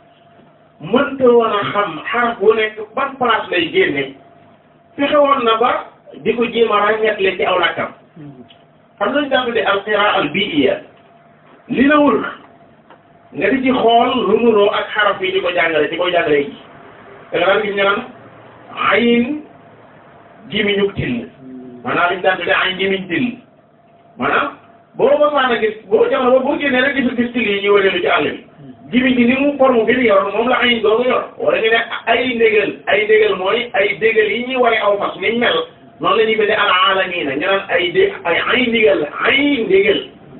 mënta woon a xam xaraf bu nekk ban place lay génne fexe woon na ba di ko jéem a ràññetle ci aw lakkam xam nañu daan tuddee alqiraa al biiya li la wër nga di ci xool lu nuroo ak xaraf yi di ko jàngale di ko jàngale yi da nga daan gis ñu naan ayin jimiñu till maanaam li ñu daan tuddee ayin jimiñ till maanaam boo mosaan a gis boo jamono boo génnee rek gisul gis till yi ñuy wëreelu ci àll bi jimi gi ni mu forme bi mu yor moom la ayin googu yor wala ñu ne ay ndégal ay ndégal mooy ay ndégal yi ñuy waree aw fas niñ mel noonu la ñuy bëgg al aalamiina ñu naan ay dé ay ay ndégal ay ndégal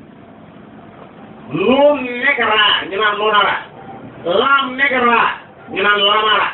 nuun negraa ñu naan nunara laam negraa ñu naan lamara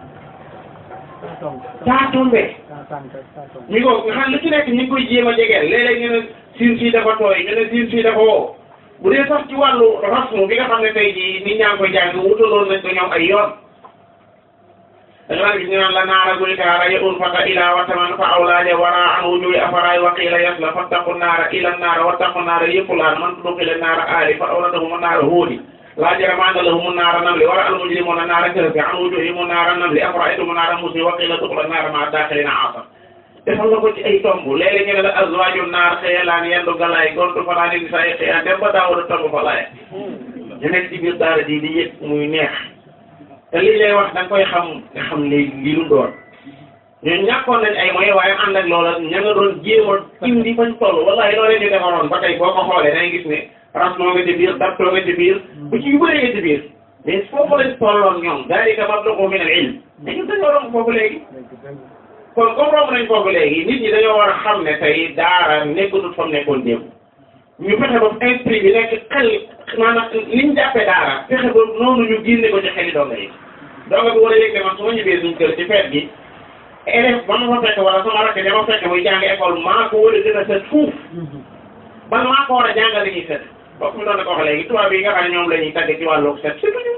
taa tombe ñu ko nga xam lu ci nekk ñu ngi koy jéem a jegeel léeg-léeg ñu ne siin sii dafa tooy ñu ne siin sii dafa woo bu dee sax ci wàllu rasmu bi nga xam ne tey jii nit ñaa ngi koy jàng wutaloon nañ ko ñoom ay yoon da nga daan gis ñu naan la naara guli kaara ya un fata ila wataman fa awlaaja wara an wujuhi afaraay wa qiila yasla fattaqu naara ila naara wattaqu naara yëpp laan man tudxila naara aali fa awladahum naara huudi laa jarama anna lahum naara namli wara al mujrimuna naara kahfi an wujuhihim naara namli afraaytum naara musni wa qiila duxula naara ma daaxilina aasa defal nga ko ci ay tomb léeg-léeg ñu ne la azwaaju naar xëyalaan yendu galaay gontu fanaani di saa yi xëyaan dem ba daawul a tomb fa laay ñu nekk ci biir daara ji di yëg muy neex te lii lay wax da nga koy xam nga xam léegi lii lu doon ñun ñàkkoon nañ ay moyens waaye ànd ak loola ña nga doon jéem a indi fañ toll wallahi loolee ñu defaroon ba tey boo ko xoolee da ngay gis ne rasmoo nga ci biir dabtoo nga ci biir bu ci yu bëree nga ci biir mais foofu lañ tolloon ñoom dalika mablaghu min al ilm mais ñun dañoo romb foofu léegi kon comme romb nañ foofu léegi nit ñi dañoo war a xam ne tey daara nekkatut fa mu nekkoon démb ñu fexe ba esprit bi nekk xel maanaam liñ jàppee daara fexe ba noonu ñu génne ko ci xeli donga yi donga bi war a yëg ne man su ma ñëwee suñ kër ci feet gi élève ba ma fa fekk wala sama rakk dama fekk muy jàng école maa ko war a gën a set fuuf ban maa ko war a jàngal li ñuy set bokk mi doon na ko wax léegi tubaab yi nga xam ne ñoom la ñuy tagg ci wàllu set setuñu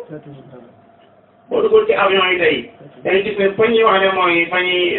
boo duggoon ci avion yi tey dañuy gis ne fa ñuy wax ne mooy fa ñuy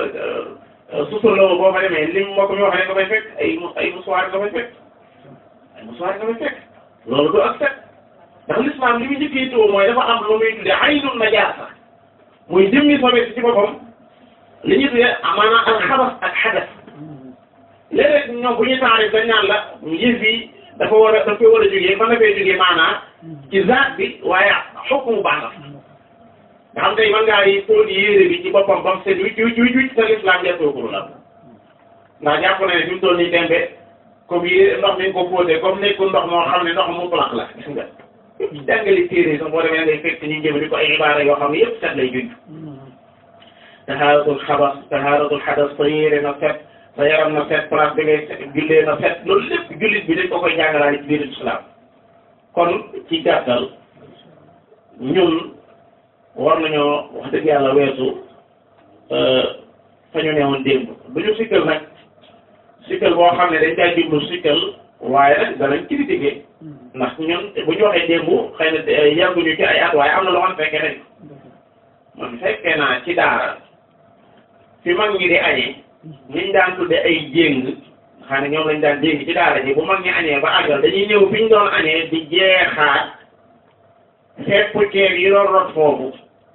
suusaloo boo fa demee lim mbokk mi wax ne nga fay fekk ay ay musuwaar nga fay fekk ay musuwaar nga fay fekk loolu du ak set ndax l'islam li muy njëkkee tuwo mooy dafa am lu muy tuddee aynul najaasa muy jëmmi sobe si ci boppam li ñuy tuddee maanaam al xabas ak xadas léeg-léeg ñoom bu ñuy taarif dañ naan la yëf yi dafa war a dafa war a jógee mën na fee jógee maanaam ci zaat bi waaye xukmu baax nga xam tey mën ngaa yi fóot yéere bi ci boppam bam set wicc wicc wicc wicc te l'islam jàppookuru la ndax jàpp na ne fi mu toll nii tembe comme yéere ndox mi nga ko fóotee comme nekkul ndox moo xam ne ndox mu plaq la gis nga jàngali téere sax boo demee ngay fekk ñu jëm di ko ay ibaara yoo xam ne yëpp set lay junj tahaaratul xabas tahaaratul xadas sa yéere na set sa yaram na set place bi ngay jullee na set loolu lépp jullit bi dañ ko koy jàngalaale ci biir islam kon ci gàttal ñun war nañoo wax dëgg yàlla weesu fa ñu newoon démb du ñu sikkal nag sikkal boo xam ne dañ koy jublu sikkal waaye nag danañ critiquer ndax ñun bu ñu waxee démb xëy na yàgguñu ci ay at waaye am na loo xam fekkee nañ man fekkee naa ci daara fi mag ñi di añee ñiñ daan tudde ay jéng xam ne ñoom lañ daan jéng ci daara ji bu mag ñi añee ba àggal dañuy ñëw fi ñu doon añee di jeexaat fepp ceeb yi doon rot foofu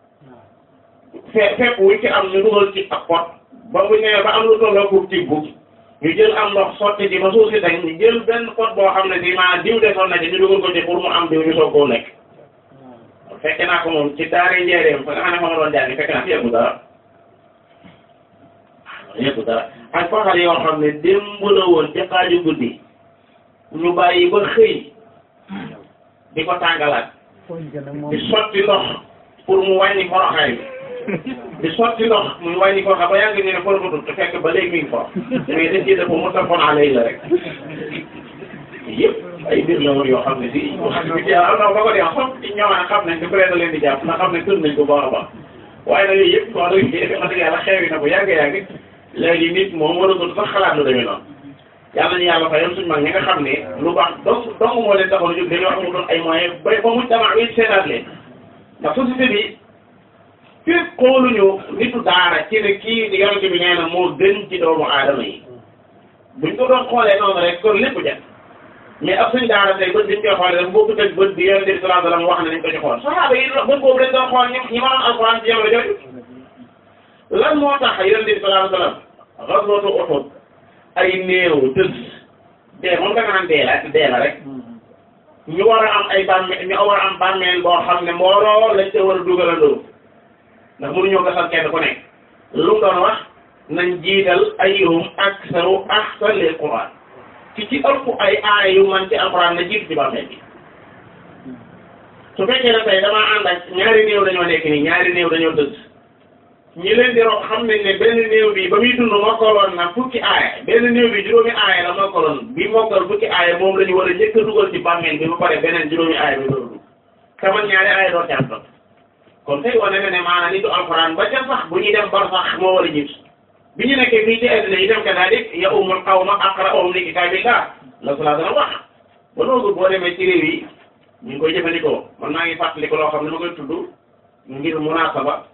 fe fepp wu ci am ñu dugal ci ab pot ba bu ñëwee ba am lu tolloo pour tibb ñu jël am ndox sotti ci ba suuf si dañ ñu jël benn pot boo xam ne si maa diw defoon na ci ñu dugal ko ci pour mu am diw ñu soog koo lekk fekk naa ko moom ci daara njëriñam fa nga xam ne fa ma doon jàngi fekk naa fi yëggu dara yëggu dara ak faxal yoo xam ne démb la woon ci xaaju guddi ñu bàyyi ba xëy di ko tàngalaat di sotti ndox pour mu wàññi foroxaay bi di sotti ndox muy wàññi foroxaay ba yaa ngi ne foroxatul te fekk ba léegi mi ngi forox mais dañ ciy def mu tafoon alay la rek yëpp ay mbir la woon yoo xam ne si wax dëgg yàlla am na ba ko dee xam ci ñëwaat xam nañ ne peut être leen di jàpp ndax xam ne tën nañ ko baax a baax waaye nag yooyu yëpp wax dëgg wax dëgg yàlla xeewi na bu yàgg-yàgg léegi nit moom waratul sax xalaat lu demee noonu yàlla ñu yàlla fayal suñu mag ñi nga xam ne lu baax dong dong moo leen taxoon a jóg dañoo amul doon ay moyens ba ba mu dama wi seetaat leen ndax société bi fépp xooluñu nitu daara ci ne kii di yonente bi nee na moo gën ci doomu aadama yi buñ ko doon xoolee noonu rek kon lépp jot mais ab suñ daara tey bët biñ koy xoolee dafa bokkut ak bët bi yonente bi sallallahu alayhi wasallam wax ne nañ ko ci xool saxaaba yi bët boobu dañ doon xool ñi ñi ma doon alxuraan ci jamono jooju lan moo tax yonente bi sallallahu alayhi wasallam xaswatu Uhud ay néew tëdd dee moom da nga naan dee la dee la rek ñu war a am ay bàmmeel ñu war a am bàmmeel boo xam ne mbooloo lañ ca war a dugalandoo ndax mënuñoo gasal kenn ku nekk lu mu doon wax nañ jiital ayyuhum aksaru ahsan lil Qur'an ci ci ëpp ay aaya yu man ci alquran na jiitu ci bàmmeel bi su fekkee ne tey damaa ànd ak ñaari néew dañoo nekk nii ñaari néew dañoo tëdd ñi leen di rob xam nañ ne benn néew bi ba muy dund mokkaloon na fukki aaya benn néew bi juróomi aaya la mokkaloon bi mokkal fukki aaya moom la ñu war a njëkk a dugal ci bàmmeel bi ba pare beneen juróomi aaya bi doon dugg te man ñaari aaya doo ci am topp kon tey wane na ne maanaam nitu alxuraan ba ca sax bu ñuy dem bar sax moo war a jiitu bi ñu nekkee fii ci àddina yi dem kadalik ya umul qawma aqra'uhum li kitaabillah la salaa dana wax ba noogu boo demee ci réew yi ñu ngi koy jëfandikoo man maa ngi fàttali ko loo xam ne ma koy tudd ngir munasaba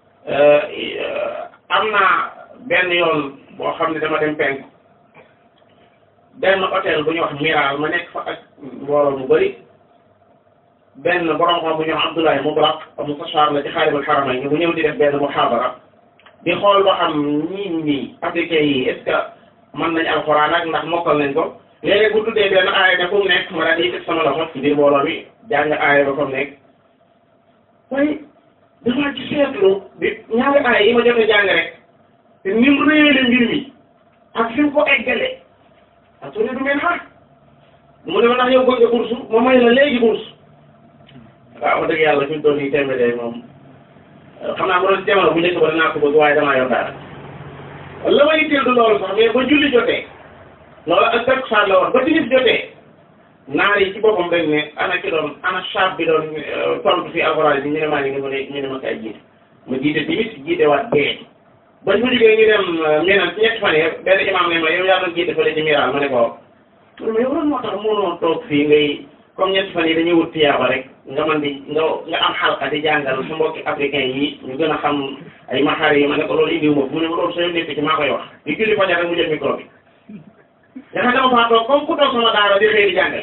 am na benn yoon boo xam ne dama dem penk benn hôtel bu ñuy wax Miral ma nekk fa ak mbooloo mu bëri benn borom xam bu ñuy wax Abdoulaye Mubarak mustashar la ci xaarimul xaramayni ñu bu ñëw di def benn muhaadara di xool ba xam ñii ñii africain yi est ce que mën nañ alxuraan ak ndax mokkal nañ ko léeg-léeg bu tuddee benn aaya ne fu mu nekk ma daal di yëkkati sama loxo ci biir mbooloo bi jàng aaya ba fa mu nekk waaye dafa ci seetlu bi ñaari aaya yi ma jot a jàng rek te ni mu réyale mbir mi ak fi mu ko eggale ak su ne du ngeen xaar mu ne ma ndax yow bëgg nga bourse ma may la léegi bourse waaw wax dëgg yàlla fi mu toll nii tembe de moom xam naa ma doon jamono bu njëkk ba dinaa ko bëgg waaye damaa yor dara la ma yitteel du loolu sax mais ba julli jotee loolu ak takkusaan la woon ba timis jotee naar yi ci boppam dañ ne ana ki doon ana chab bi doon tontu fi alxuraan bi ñu ne maa ngi ne ma ne ñu ne ma kay jiite ma jiite timis jiite waat bee bañ fa jógee ñu dem meneen ci ñetti fan yi benn imam ne ma yow yaa doon jiite fële ci miraal ma ne ko mais yow lan moo tax mënoo toog fii ngay comme ñetti fan yi dañuy wut tiyaaba rek nga man di nga nga am xalqa di jàngal su mbokki africain yi ñu gën a xam ay maxaar yi ma ne ko loolu indiwu ma mu ne ma loolu soo nekk ci maa koy wax di julli fajar rek mu jël micro bi dafa dama faa toog comme ku toog sama daara di xëy di jàngale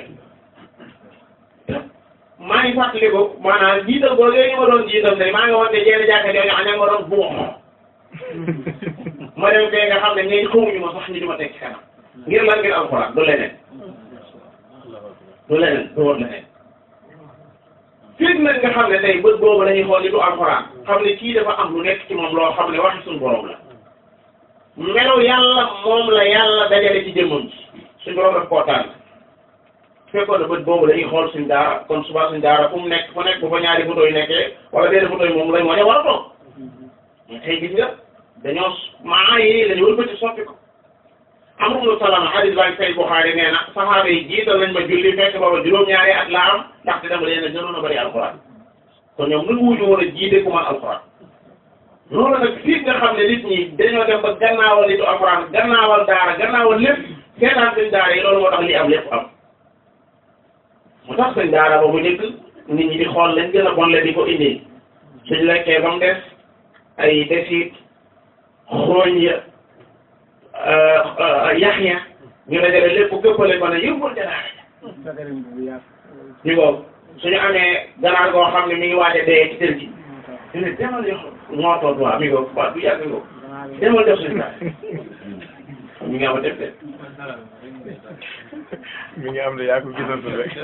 maa ngi fàttali ko maanaam jiital boo léegi ma doon jiital tey maa ngi woon te jenn jàkka jooju aña ma doon buux ma dem fee nga xam ne ñooy xamuñu ma sax ñu di ma teg ci kanam ngir lan ngir alxuraan du leneen du leneen du woon leneen fii nag nga xam ne tey bët boobu dañuy xool li du alxuraan xam ne kii dafa am lu nekk ci moom loo xam ne waxi suñu borom la melaw yàlla moom la yàlla dajale ci jëmmam ci suñu borom daf koo tànn fekkoon na bët boobu dañuy xool suñ daara kon suba suñ daara fu mu nekk fu nekk bu fa ñaari photo yi nekkee wala benn photo yi moom lañ wane war a toog mais tey gis nga dañoo maa yi lañu wëlbati soppi ko Amru ibnu Salama hadis baa ngi say Buxaari nee na saxaaba yi jiital nañ ma julli fekk booba juróom-ñaari at laa am ndaxte dama leen a gënoon a bëri alxuraan kon ñoom nu wuñu woon a jiite ku man alxuraan loolu nag fii nga xam ne nit ñi dañoo dem ba gannaawal nitu alxuraan gannaawal daara gannaawal lépp seetaan seen daara yi loolu moo tax li am lépp am mu tax seen daara ba mu njëkk nit ñi di xool lañ gën a bon le di ko indi suñ lekkee ba mu des ay desit xooñ ya yax ya ñu dajale lépp gëppale ko ne yëppul ca daara ñu ko suñu amee ganaar goo xam ne mi ngi waaj a dee ci kër gi ñu ne demal yox moo toog waa mi ko waa du yàgg ko demal def suñu daara ñu ngi am a def de mi ngi am de yaa ko gisatul rek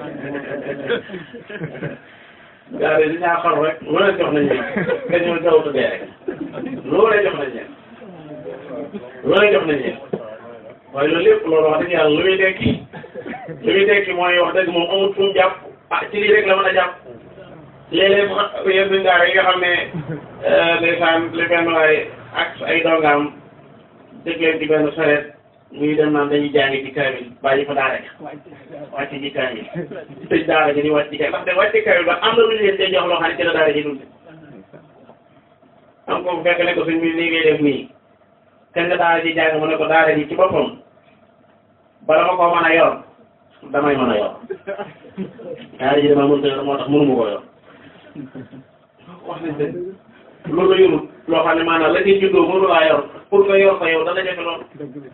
gaa yi dañaa xar rek lu leen jox nañ leen nga ñëw jaww dee rek loo leen jox nañ leen loo leen jox nañ leen waaye loolu lépp loolu wax dëgg yàlla lu muy tekki lu muy tekki mooy wax dëgg moom amul fu mu jàpp ah ci lii rek la mën a jàpp léeg-léeg sax yéen suñu daara yi nga xam ne ndeysaan li benn waay ak ay dongaam dégg leen ci benn sareet muy dem naan dañuy jàngi ci kaamil bàyyi fa daara ja wàcc ci kaamil tëj daara ji di wàcc ci kaamil ndax de wàcc ci kaamil ba am na lu ñu leen cee jox loo xam ne ci la daara ji dund am ko fekk ne ko suñ mi nii ngay def nii kañ la daara ji jàng mu ne ko daara ji ci boppam bala ma koo mën a yor damay mën a yor daara ji dama mënta yor moo tax mënuma koo yor wax nañ dëgg loolu la yorul loo xam ne maanaam la ngay juddoo mënu laa yor pour nga yor ko yow dana jafe lool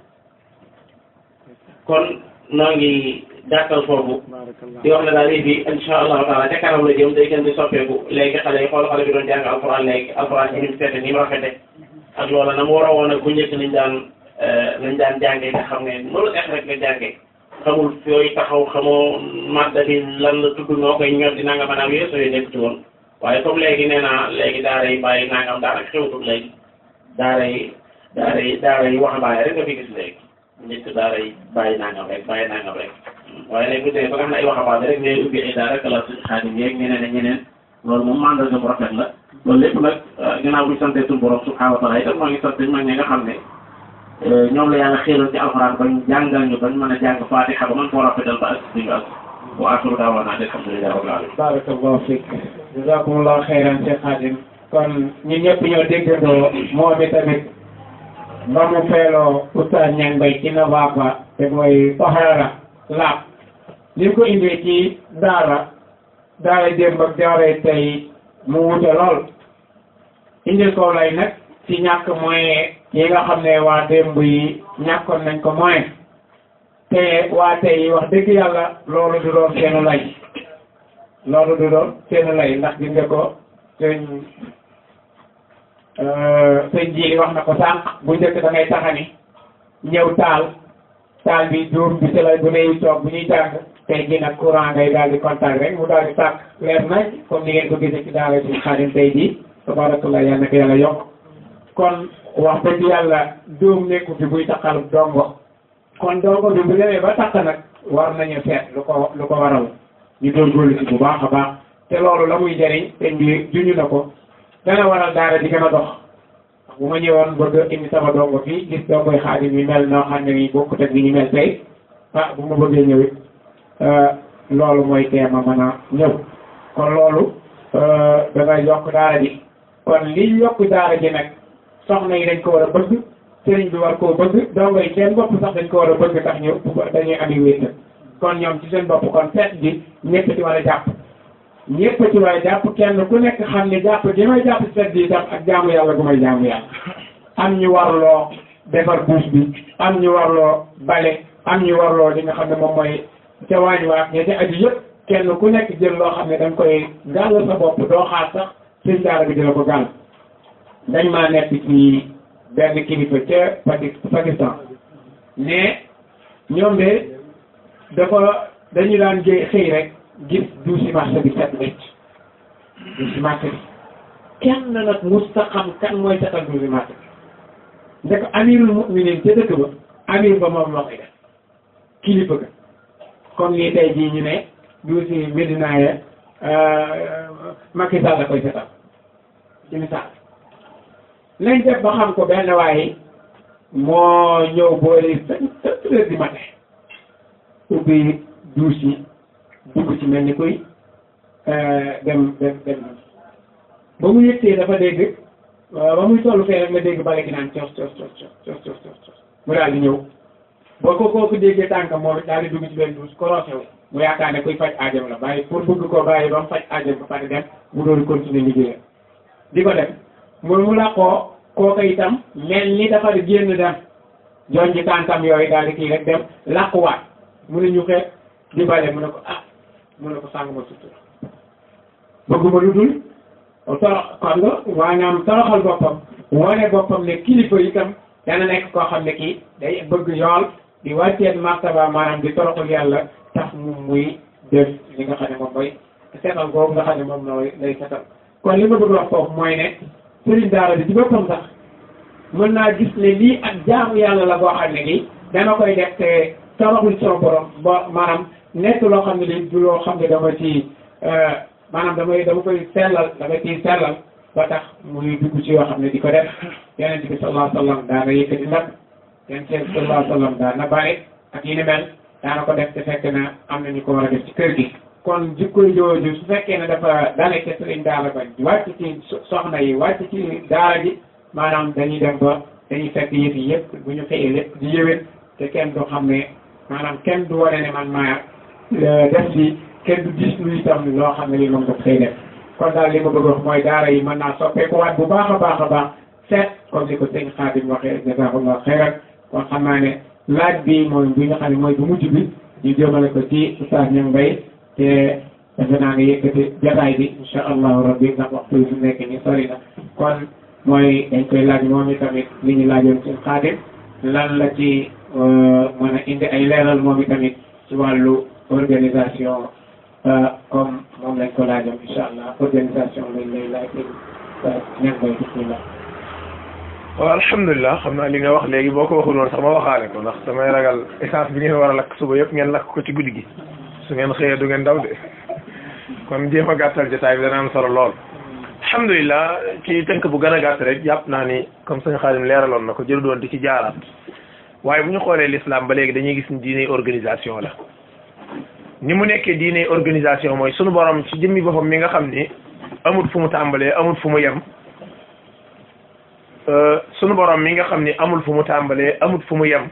kon noo ngi jàkkal foofu di wax ne daal lii bi insha allahu taala ca kanam la jëm day gën di soppeeku léegi xale yi xool xale bi doon jàng alquran léegi alquran ci ni mu fete ni mu rafete ak loola na mu war a woon ak bu njëkk nañ daan nañ daan jàngee nga xam ne noonu ex rek nga jàngee xamul yooyu taxaw xamoo madda bi lan la tudd noo koy ñor di nanga maanaam yooyu sooy nekk ci woon waaye comme léegi nee naa léegi daara yi bàyyi nangam daara xewtul léegi daara yi daara yi daara yi waxambaane rek nga fi gis léegi njëkk daara yi bàyyi nangam rek bàyyi nangam rek waaye léegi bu dee ba nga xam ne ay waxambaane rek ngay ubbi ay daara kala suñu xaadim yeeg ñeneen ak ñeneen loolu moom mandarga bu rafet la loolu lépp nag ginnaaw bu ñu santee suñu borom subhanahu wa taala itam moo ngi sant mag ñi nga xam ne ñoom la yàlla xéeroon ci alxuraan bañ jàngal ñu bañ mën a jàng fatiha ba mën koo rafetal ba ak si ñu ak wa axiru daawaana alhamdulillahi rabbil alamin barakallahu fik jazakumullahu xeyran Cheikh Khadim kon ñun ñëpp ñoo déggandoo moom tamit ba mu feeloo oustaz Niang Mbaye ci Navaaba te mooy tahaara laab li ko indee ci daara daara démb ak daara tey mu wute lool indil ko lay nag ci ñàkk moyen yi nga xam ne waa démb yi ñàkkoon nañ ko moyen te waa tey wax dëgg yàlla loolu du doon seenu lay loolu du doon seenu lay ndax gis nga ko sëñ sëñ ji wax na ko sànq bu njëkk da ngay taxani ñëw taal taal bi duum bi ci la bu ne toog bu ñuy jàng tey jii nag courant ngay daal di contact rek mu daal di tàkk leer nañ comme ni ngeen ko gisee ci daara ci xaadim tey jii tabarakallah yal na ko yàlla yokk kon wax dëgg yàlla duum nekku fi buy taxal dongo kon dongo bi bu demee ba takk nag war nañu seet lu ko lu ko waral ñu góorgóorlu ci bu baax a baax te loolu la muy jëriñ te mbi juñu na ko dana waral daara di gën a dox bu ma ñëwoon bëgg indi sama dongo fii gis dongoy xaadim yi mel noo xam ne nii bokkut ak ni ñu mel tey ah bu ma bëggee ñëwit loolu mooy teema mën a ñëw kon loolu dana yokk daara ji kon li yokk daara ji nag soxna yi dañ ko war a bëgg sëriñ bi war koo bëgg dongo yi seen bopp sax dañ ko war a bëgg tax ñu dañuy ami wéetal kon ñoom ci seen bopp kon seet bi ñëpp ci war a jàpp ñëpp ci war a jàpp kenn ku nekk xam ne jàpp gi may jàpp ci seet bi itam ak jaamu yàlla gu may jaamu yàlla am ñu warloo defar buus bi am ñu warloo bale am ñu warloo li nga xam ne moom mooy ca waañ waak ña ca aju yëpp kenn ku nekk jël loo xam ne dañ koy gàll sa bopp doo xaar sax sëñ daara bi dina ko gàll dañ maa nekk ci benn kilifa ca Paki Pakistan mais ñoom de dafa dañu daan jëy xëy rek gis duusi marché bi set wecc duusi marché bi kenn nag musta xam kan mooy setal duusi marché bi ndek amirul mu'minin ca dëkk ba amir ba moom moo koy def kilifa ga comme nii tey jii ñu ne duusi Medina ya Macky Sall la koy setal ci misaal lañ def ba xam ko benn waaye moo ñëw boole sept heures du matin ubbi douche yi dugg ci mel ni kuy dem dem dem ba mu yëttee dafa dégg ba muy tollu fee rek nga dégg bale gi naan cos cos cos cos cos cos mu daal di ñëw boo ko kooku déggee tànkam moom daal di dugg ci benn douche korosé wu mu yaakaar ne kuy faj aajam la bàyyi pour bëgg koo bàyyi ba mu faj aajam ba pare dem mu doon continuer liggéeyam di ko def mu mu làqoo kooku itam mel ni dafa génn dem joon ci tànkam yooyu daal di kii rek dem làquwaat mu ne ñu xeet di bale mu ne ko ah mu ne ko sàng ma sutura bëgguma lu dul torox xam nga maanaam toroxal boppam wane boppam ne kilifa itam dana nekk koo xam ne kii day bëgg yool di wàcceen martaba maanaam di toroxal yàlla tax mu muy def li nga xam ne moom mooy setal googu nga xam ne moom nooy lay setal kon li ma bëgg wax foofu mooy ne sëriñ daara bi ci boppam sax mën naa gis ne lii ak jaamu yàlla la boo xam ne nii dana koy def te toroxul sama borom ba maanaam nekk loo xam ne li du loo xam ne dama ci maanaam damay dama koy sellal dama ciy sellal ba tax muy dugg ci yoo xam ne di ko def yeneen bi sallallahu alayhi wa sallam daana yëkkati ndab yeneen bi sallallahu alayhi wa sallam daana bari ak yi ni mel daana ko def te fekk na am na ñu ko war a def ci kër gi kon jikko jooju su fekkee ne dafa dale ca sëriñ daara ba wàcc ci soxna yi wàcc ci daara ji maanaam dañuy dem ba dañuy fekk yëf yi yëpp bu ñu xëyee lépp di yëwén te kenn du xam ne maanaam kenn du wane ne man maa def li kenn du gis lu itam loo xam ne li moom daf koy def kon daal li ma bëgg wax mooy daara yi mën naa soppeekuwaat bu baax a baax a baax seet comme ni ko sëñ Xaadim waxee jazakallah xeyran kon xam naa ne laaj bi mooy bi nga xam ne mooy bu mujj bi ñu jëmale ko ci Oustaz Niang Mbaye te defe naa nga yëkkati jataay bi insha allahu rabbi ndax waxtu bi fi nekk ni sori na kon mooy dañ koy laaj moom i tamit li ñu laajoon seen xaadim lan la ci mën a indi ay leeral moom i tamit ci wàllu organisation comme moom lañ ko laajoon insha allah organisation lañ lay laaj ñan koy bismillah waaw alhamdulilah xam naa li nga wax léegi boo ko waxul woon sax ma waxaale ko ndax damay ragal essence bi ngeen war a lakk suba yëpp ngeen lakk ko ci guddi gi su ngeen xëyee du ngeen daw de kon jéem a gàttal jotaay bi dana am solo lool alhamdulilah ci tënk bu gën a gàtt rek jàpp naa ni comme sëñ Xaadim leeraloon na ko jëru doon di ci jaaraat waaye bu ñu xoolee l'islam ba léegi dañuy gis ni diine organisation la ni mu nekkee diine organisation mooy sunu borom ci jëmmi boppam mi nga xam ni amut fu mu tàmbalee amut fu mu yem sunu borom mi nga xam ni amul fu mu tàmbalee amut fu mu yem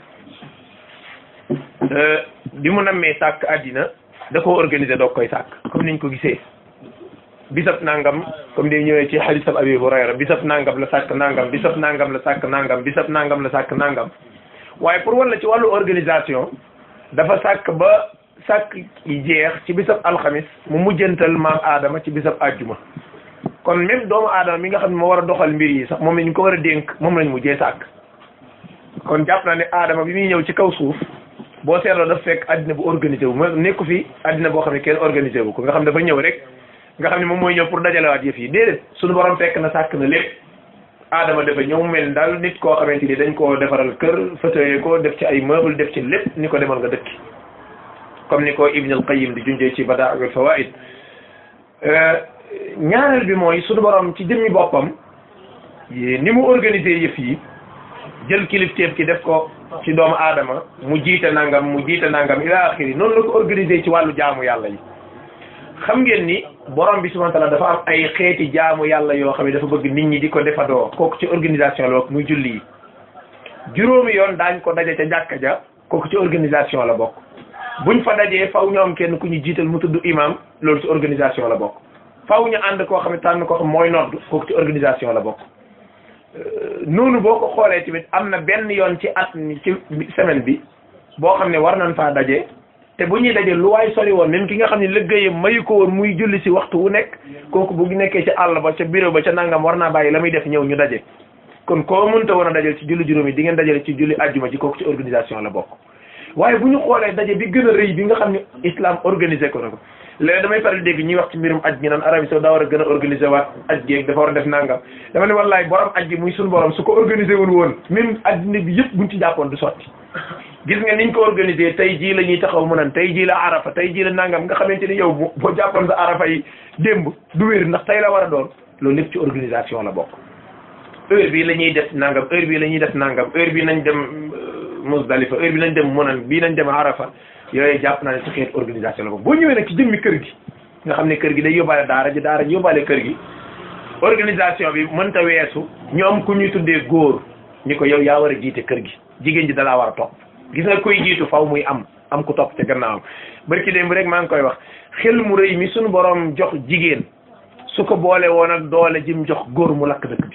bi mu nammee sàkk àddina da koo organiser doog koy sàkk comme niñ ko gisee bisab nangam comme day ñëwee ci xadisab abi hurayra bisab nangam la sàkk nangam bisab nangam la sàkk nangam bisab nangam la sàkk nangam waaye pour wala ci wàllu organisation dafa sàkk ba sàkk yi jeex ci bisab alxamis mu mujjantal maam aadama ci bisab àjjuma kon même doomu aadama mi nga xam ne moo war a doxal mbir yi sax moom la ñu ko war a dénk moom lañ mujjee sàkk kon jàpp naa ne aadama bi muy ñëw ci kaw suuf boo seetloo daf fekk àddina bu organisé wu ma nekku fi àddina boo xam ne kenn organisé wu ko nga xam dafa ñëw rek nga xam ne moom mooy ñëw pour dajalewaat yëf yi déedéet suñu borom fekk na sàkk na lépp aadama dafa ñëw mel daal nit koo xamante ni dañ koo defaral kër fauteuil ko def ci ay meuble def ci lépp ni ko demal nga dëkki comme ni ko Ibn al-Qayyim di junjee ci Badaa'ul Fawaa'id ñaareel bi mooy suñu borom ci jëmmi boppam ni mu organisé yëf yi jël kilifteef ki def ko ci doomu aadama mu jiite nangam mu jiite nangam ila axiri noonu la ko organisé ci wàllu jaamu yàlla yi xam ngeen ni borom bi subhanahu wa ta'ala dafa am ay xeeti jaamu yàlla yoo xam ne dafa bëgg nit ñi di ko defadoo kooku ci organisation la muy julli yi juróomi yoon daañ ko daje ca jàkka ja kooku ci organisation la bokk buñ fa dajee faw ñu am kenn ku ñu jiital mu tudd imam loolu ci organisation la bokk faw ñu ànd koo xam ne tànn koo xam mooy nodd kooku ci organisation la bokk noonu boo ko xoolee tamit am na benn yoon ci at mi ci semaine bi boo xam ne war nañ faa daje te bu ñuy daje lu waay sori woon même ki nga xam ne liggéeyam mayu ko woon muy julli si waxtu wu nekk kooku bu nekkee ci àll ba ca bureau ba ca nangam war naa bàyyi la muy def ñëw ñu daje kon koo mënta woon a dajal ci julli juróomi di ngeen dajale ci julli àjjuma ji kooku ci organisation la bokk waaye bu ñu xoolee daje bi gën a rëy bi nga xam ne islam organisé ko na ko léegi damay faral dégg ñuy wax ci mbirum aj gi naan Arabie Saoudite daa war a gën a organisé waat aj gi dafa war a def nangam dama ne wallaay borom aj gi muy suñu borom su ko organisé woon woon même addina bi yëpp buñ ci jàppoon du sotti gis nga niñ ko organisé tey jii la ñuy taxaw mu nan tey jii la arafa tey jii la nangam nga xamante ni yow boo jàppoon sa arafa yi démb du wér ndax tey la war a doon loolu lépp ci organisation la bokk heure bii la ñuy def nangam heure bii la ñuy def nangam heure bii nañ dem Musdalifa heure bi nañ dem Munan bii nañ dem Arafa yooyu jàpp naa ne ci xeet organisation la ko boo ñëwee nag ci jëmmi kër gi nga xam ne kër gi day yóbbaale daara ji daara ji yóbbaale kër gi organisation bi mënta weesu ñu am ku ñuy tuddee góor ni ko yow yaa war a jiite kër gi jigéen ji dalaa war a topp gis nga koy jiitu faw muy am am ku topp ca gannaawam barki démb rek maa ngi koy wax xel mu rëy mi suñu borom jox jigéen su ko boole woon ak doole jim jox góor mu lakk dëkk bi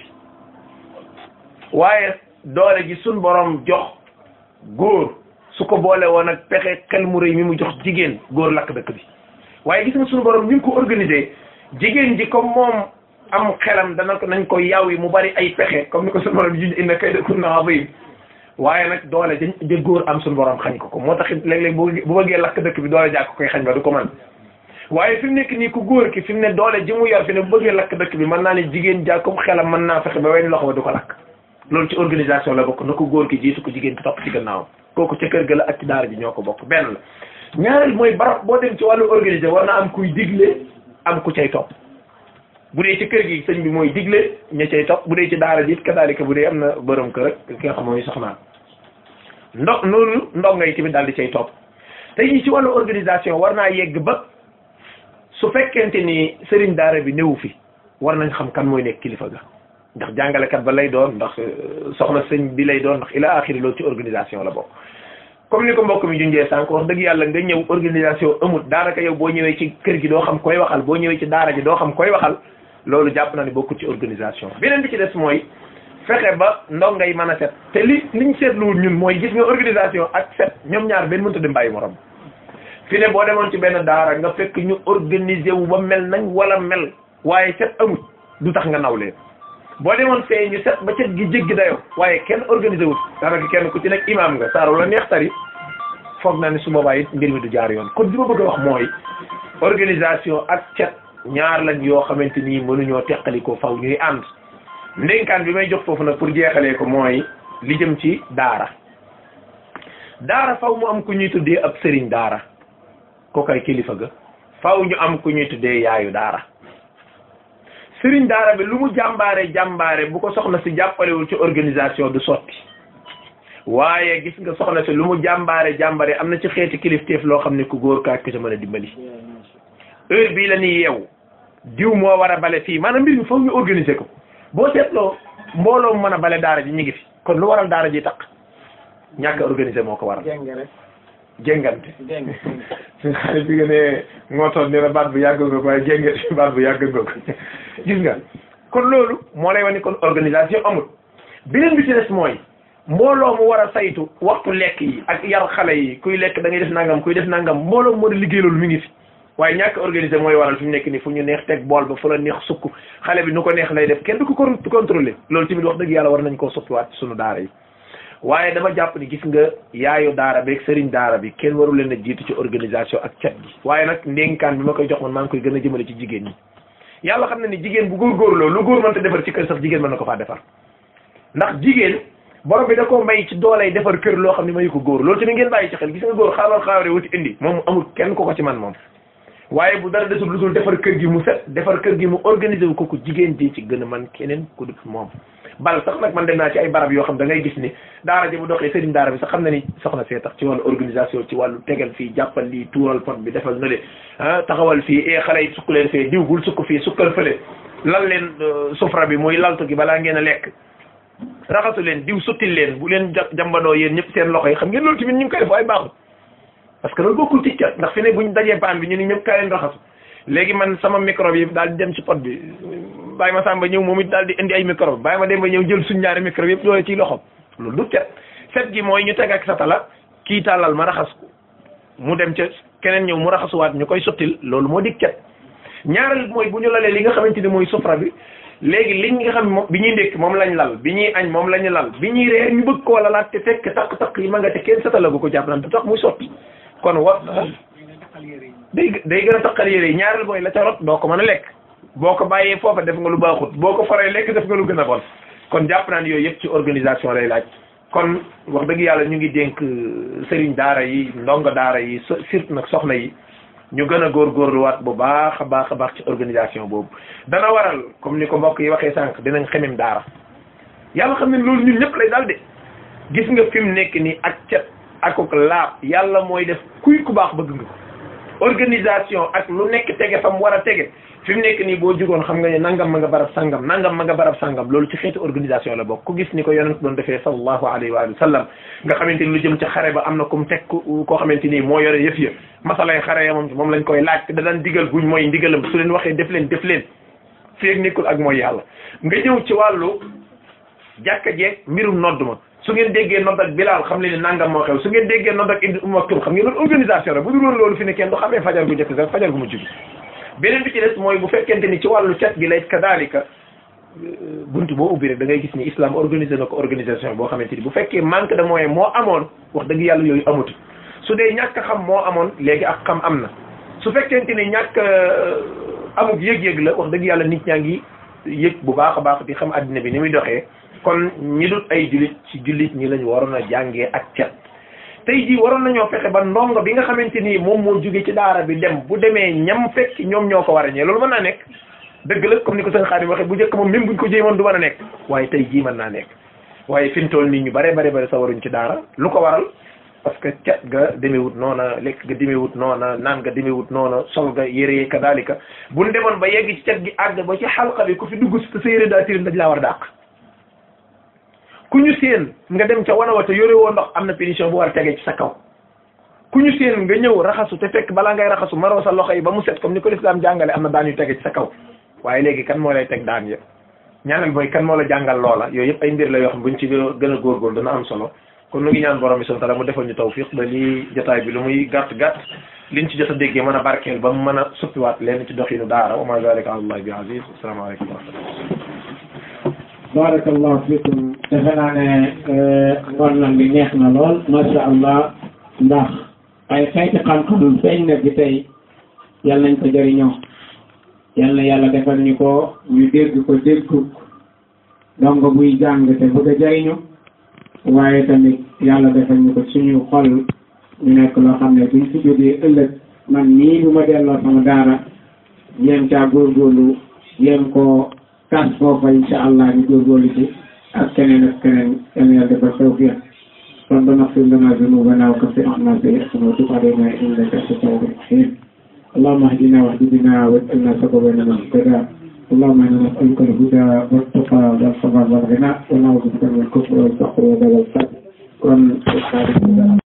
waaye doole ji suñu borom jox góor su ko boole woon ak pexe xel mu rëy mi mu jox jigéen góor lakk dëkk bi waaye gis nga suñu borom ni mu ko organisé jigéen ji comme moom am xelam dana ko nañ ko yaw yi mu bari ay pexe comme ni ko suñu borom ji inna kaydakunna azim waaye nag doole ja ja góor am suñu borom xañ ko ko moo tax it léeg-léeg bu bu bëggee lakk dëkk bi doole jàkk koy xañ ba du ko man waaye fi mu nekk nii ku góor ki fi mu ne doole ji mu yor fi ne bu bëggee lakk dëkk bi mën naa ne jigéen jàkkum xelam mën naa fexe ba wenn loxo ba du ko lakk loolu ci organisation la bokk na ko góor ki jiitu ko jigéen ki topp ci gannaaw kooku ca kër ga la ak ci daara ji ñoo ko bokk benn la ñaareel mooy barab boo dem ci wàllu organisé war na am kuy digle am ku cay topp bu dee ci kër gi sëñ bi mooy digle ña cay topp bu dee ci daara ji it kadaalika bu dee am na borom kër ak ki nga xam mooy soxnaam ndo noonu ndongo yi tamit daal di cay topp tey jii ci wàllu organisation war naa yegg ba su fekkente ni sëriñ daara bi néewu fi war nañ xam kan mooy nekk kilifa ga ndax jàngalekat ba lay doon ndax soxna sëñ bi lay doon ndax ila axiri loolu ci organisation la bokk comme ni ko mbokk mi junjee sànq wax dëgg yàlla nga ñëw organisation amut daanaka yow boo ñëwee ci kër gi doo xam koy waxal boo ñëwee ci daara ji doo xam koy waxal loolu jàpp na ni bokkut ci organisation beneen bi ci des mooy fexe ba ndongo yi mën a set te li liñ seetluwul ñun mooy gis nga organisation ak set ñoom ñaar benn mënta dem bàyyi morom fi ne boo demoon ci benn daara nga fekk ñu organiser wu ba mel nañ wala mel waaye set amut du tax nga naw leen boo demoon fee ñu set ba cet gi jéggi dayoo waaye kenn organisé wut daanaka kenn ku ci nekk imaam nga saaru la neex tari foog naa ne su boobaa it mbir mi du jaar yoon kon li ma bëgg a wax mooy organisation ak cet ñaar lañ yoo xamante ni mënuñoo teqali ko faw ñuy ànd ndénkaan bi may jox foofu nag pour jeexalee ko mooy li jëm ci daara daara faw mu am ku ñuy tuddee ab sëriñ daara kookay kilifa ga faw ñu am ku ñuy tuddee yaayu daara sëriñ daara bi lu mu jàmbaare jàmbaare bu ko soxna si jàppalewul ci organisation du sotti waaye gis nga soxna si lu mu jàmbaare jàmbaare am na ci xeeti kilifteef loo xam ne ku góor kaak ko ca mën a dimbali heure bii la ñuy yeewu diw moo war a bale fii maanaam mbir mi foog ñu organiser ko boo seetloo mbooloo mu mën a bale daara ji ñu ngi fi kon lu waral daara ji taq ñàkk a organiser moo ko waral jéngante suñ xale bi nga ne ngootoon ne la baat bu yàgg nga ko waaye jéngante baat bu yàgg nga ko gis nga kon loolu moo lay wane kon organisation amul beneen bi ci des mooy mbooloo mu war a saytu waxtu lekk yi ak yar xale yi kuy lekk da ngay def nangam kuy def nangam mbooloo mu mën a liggéey loolu mi ngi fi waaye ñàkk organisé mooy waral fi mu nekk nii fu ñu neex teg bool ba fu la neex sukk xale bi nu ko neex lay def kenn du ko contrôlé loolu tamit wax dëgg yàlla war nañ koo soppiwaat ci sunu daara yi waaye dama jàpp ni gis nga yaayu daara beeg sëriñ daara bi kenn waru leen a jiitu ci organisation ak cet gi waaye nag ndénkaan bi ma koy jox man maa ngi koy gën a jëmale ci jigéen ñi yàlla xam na ni jigéen bu góorgóorloo lu góor mënta defar ci kër sax jigéen mën na ko faa defar ndax jigéen borom bi da koo may ci doolay defar kër loo xam ne mayu ko góor loolu tamit ngeen bàyyi ci xel gis nga góor xaaral xaaware wuti indi moom amul kenn ko ko ci man moom waaye bu dara desul lu dul defar kër gi mu set defar kër gi mu organisé wu ko ko jigéen ji ci gën a man keneen ku dul moom bal sax nag man dem naa ci ay barab yoo xam da ngay gis ni daara ji bu doxee sëriñ daara bi sax xam na ni soxna see tax ci wàllu organisation ci wàllu tegal fii jàppal lii tuural pot bi defal na le ah taxawal fii e xale yi sukk leen fee diw bul sukk fii sukkal fële lal leen sufra bi muy laltu gi balaa ngeen a lekk raxasu leen diw sottil leen bu leen jambandoo yéen ñëpp seen loxo yi xam ngeen loolu tamit ñu ngi koy def ay baaxul parce que loolu bokkul ci cat ndax fi ne buñ dajee paan bi ñu ni ñëpp kaay leen raxasu léegi man sama microbe yi daal di dem ci pot bi bàyyi ma sàmba ñëw moom it daal di indi ay microbe bàyyi ma dem ba ñëw jël suñ ñaari microbe yëpp doole ciy loxom loolu du cet set gi mooy ñu teg ak sa tala kii tàllal ma raxas ko mu dem ca keneen ñëw mu raxasuwaat ñu koy sottil loolu moo dig cet ñaareel mooy bu ñu lalee li nga xamante ni mooy sufra bi léegi liñ nga xam moom bi ñuy ndékk moom lañ lal bi ñuy añ moom lañu lal bi ñuy reer ñu bëgg koo lalaat te fekk takk-takk yi ma nga te kenn satalagu ko jàpp naan du tax muy sotti kon wa day day gën a taqal yére yi ñaareel mooy la ca rot doo ko mën a lekk boo ko bàyyee foofa def nga lu baaxut boo ko faree lekk def nga lu gën a bon kon jàpp naa ne yooyu yëpp ci organisation lay laaj kon wax dëgg yàlla ñu ngi dénk sëriñ daara yi ndongo daara yi surtout nag soxna yi ñu gën a góorgóorluwaat bu baax a baax a baax ci organisation boobu dana waral comme ni ko mbokk yi waxee sànq dinañ xemem daara yàlla xam ne loolu ñun ñëpp lay daal de gis nga fi mu nekk nii ak cet akuk laab yàlla mooy def kuy ku baax bëgg nga ko organisation ak lu nekk tege fa mu war a tege fi mu nekk nii boo jugoon xam nga ne nangam ma nga barab sangam nangam ma nga barab sangam loolu ci xeetu organisation la bokk ku gis ni ko yonent doon defee sallallahu alayhi wa sallam nga xamante ni lu jëm ci xare ba am na ku mu teg koo xamante ni moo yore yëf ya masalay xare ya moom moom lañ koy laaj te da daan digal guñ mooy ndigalam su leen waxee def leen def leen fii ak nekkul ak mooy yàlla nga ñëw ci wàllu jàkka jeeg mbirum nodd ma su ngeen déggee nodd ak bilaal xam leen ne nangam moo xew su ngeen déggee nodd ak indi umaktum xam ngeen loolu organisation la bu dul woon loolu fi ne kenn du xamee fajar gu njëkk sax fajar gu mujj gi beneen bi ci des mooy bu fekkente ni ci wàllu cet gi lay kadaalika bunt boo ubbi rek da ngay gis ni islam organisé na ko organisation boo xamante ni bu fekkee manque de moyen moo amoon wax dëgg yàlla yooyu amatu su dee ñàkk xam moo amoon léegi ak xam am na su fekkente ni ñàkk amuk yëg-yëg la wax dëgg yàlla nit ñaa ngi yëg bu baax a baax di xam addina bi ni muy doxee kon ñi dut ay jullit ci jullit ñi lañu waroon a jàngee ak cet tey jii waroon nañoo fexe ba ndongo bi nga xamante ni moom moo jóge ci daara bi dem bu demee ñam fekk ñoom ñoo ko war a ñee loolu mën naa nekk dëgg la comme ni ko sëñ Xaadim waxee bu njëkk moom même buñ ko jéemoon du mën a nekk waaye tey jii mën naa nekk waaye fi mu toll nii ñu bare bare bare sa waruñ ci daara lu ko waral parce que cet ga demewut noona lekk ga demewut noona naan ga demewut noona sol ga yére ka daalika buñ demoon ba yegg ci cet gi àgg ba ci xalqa bi ku fi dugg si sa yére daa tilim dañ laa war a dàq ku ñu seen nga dem ca wana wa te yore woo ndox am na pénition bu war a tegee ci sa kaw ku ñu seen nga ñëw raxasu te fekk balaa ngay raxasu maroo sa loxo yi ba mu set comme ni ko lislaam jàngale am na daan yu tege ci sa kaw waaye léegi kan moo lay teg daan ya ñaanal mooy kan moo la jàngal loola yooyu yëpp ay mbir la yoo xam buñ ci gën a góorgóorlu dana am solo kon nu ngi ñaan borom bi subhanahu wa ta'ala mu defal ñu tawfiq ba lii jotaay bi lu muy gàtt gàtt liñ ci jot a déggee mën a barkeel ba mu mën a suppiwaat leen ci doxinu daara wa ma zalika ala allah bi aziz asalaamaaleykum wa rahmatullah barakallahu fikum defe naa ne ngoon bi neex na lool masha allah ndax ay xeeti xam-xam feeñ na bi tey yal nañ ko jëriñoo yal na yàlla defal ñu ko ñu dégg ko déggu dongo buy jàng te bëgg a jëriñu waaye tamit yàlla defal ñu ko suñu xol ñu nekk loo xam ne buñ fi jógee ëllëg man nii bu ma delloo sama daara yéem caa góorgóorlu yéem ko kas foofa insha allah ñu góorgóorlu ci ak keneen ak keneen yal na yàlla defal tawfiq ربنا اغفر لنا ذنوبنا وكفر عنا سيئاتنا وتب علينا انك انت التواب الرحيم اللهم اهدنا واهد بنا واجعلنا سببا لمن اهتدى اللهم انا نسالك الهدى والتقى والصبر والغنى ونعوذ بك من الكفر والفقر وضلال الفقر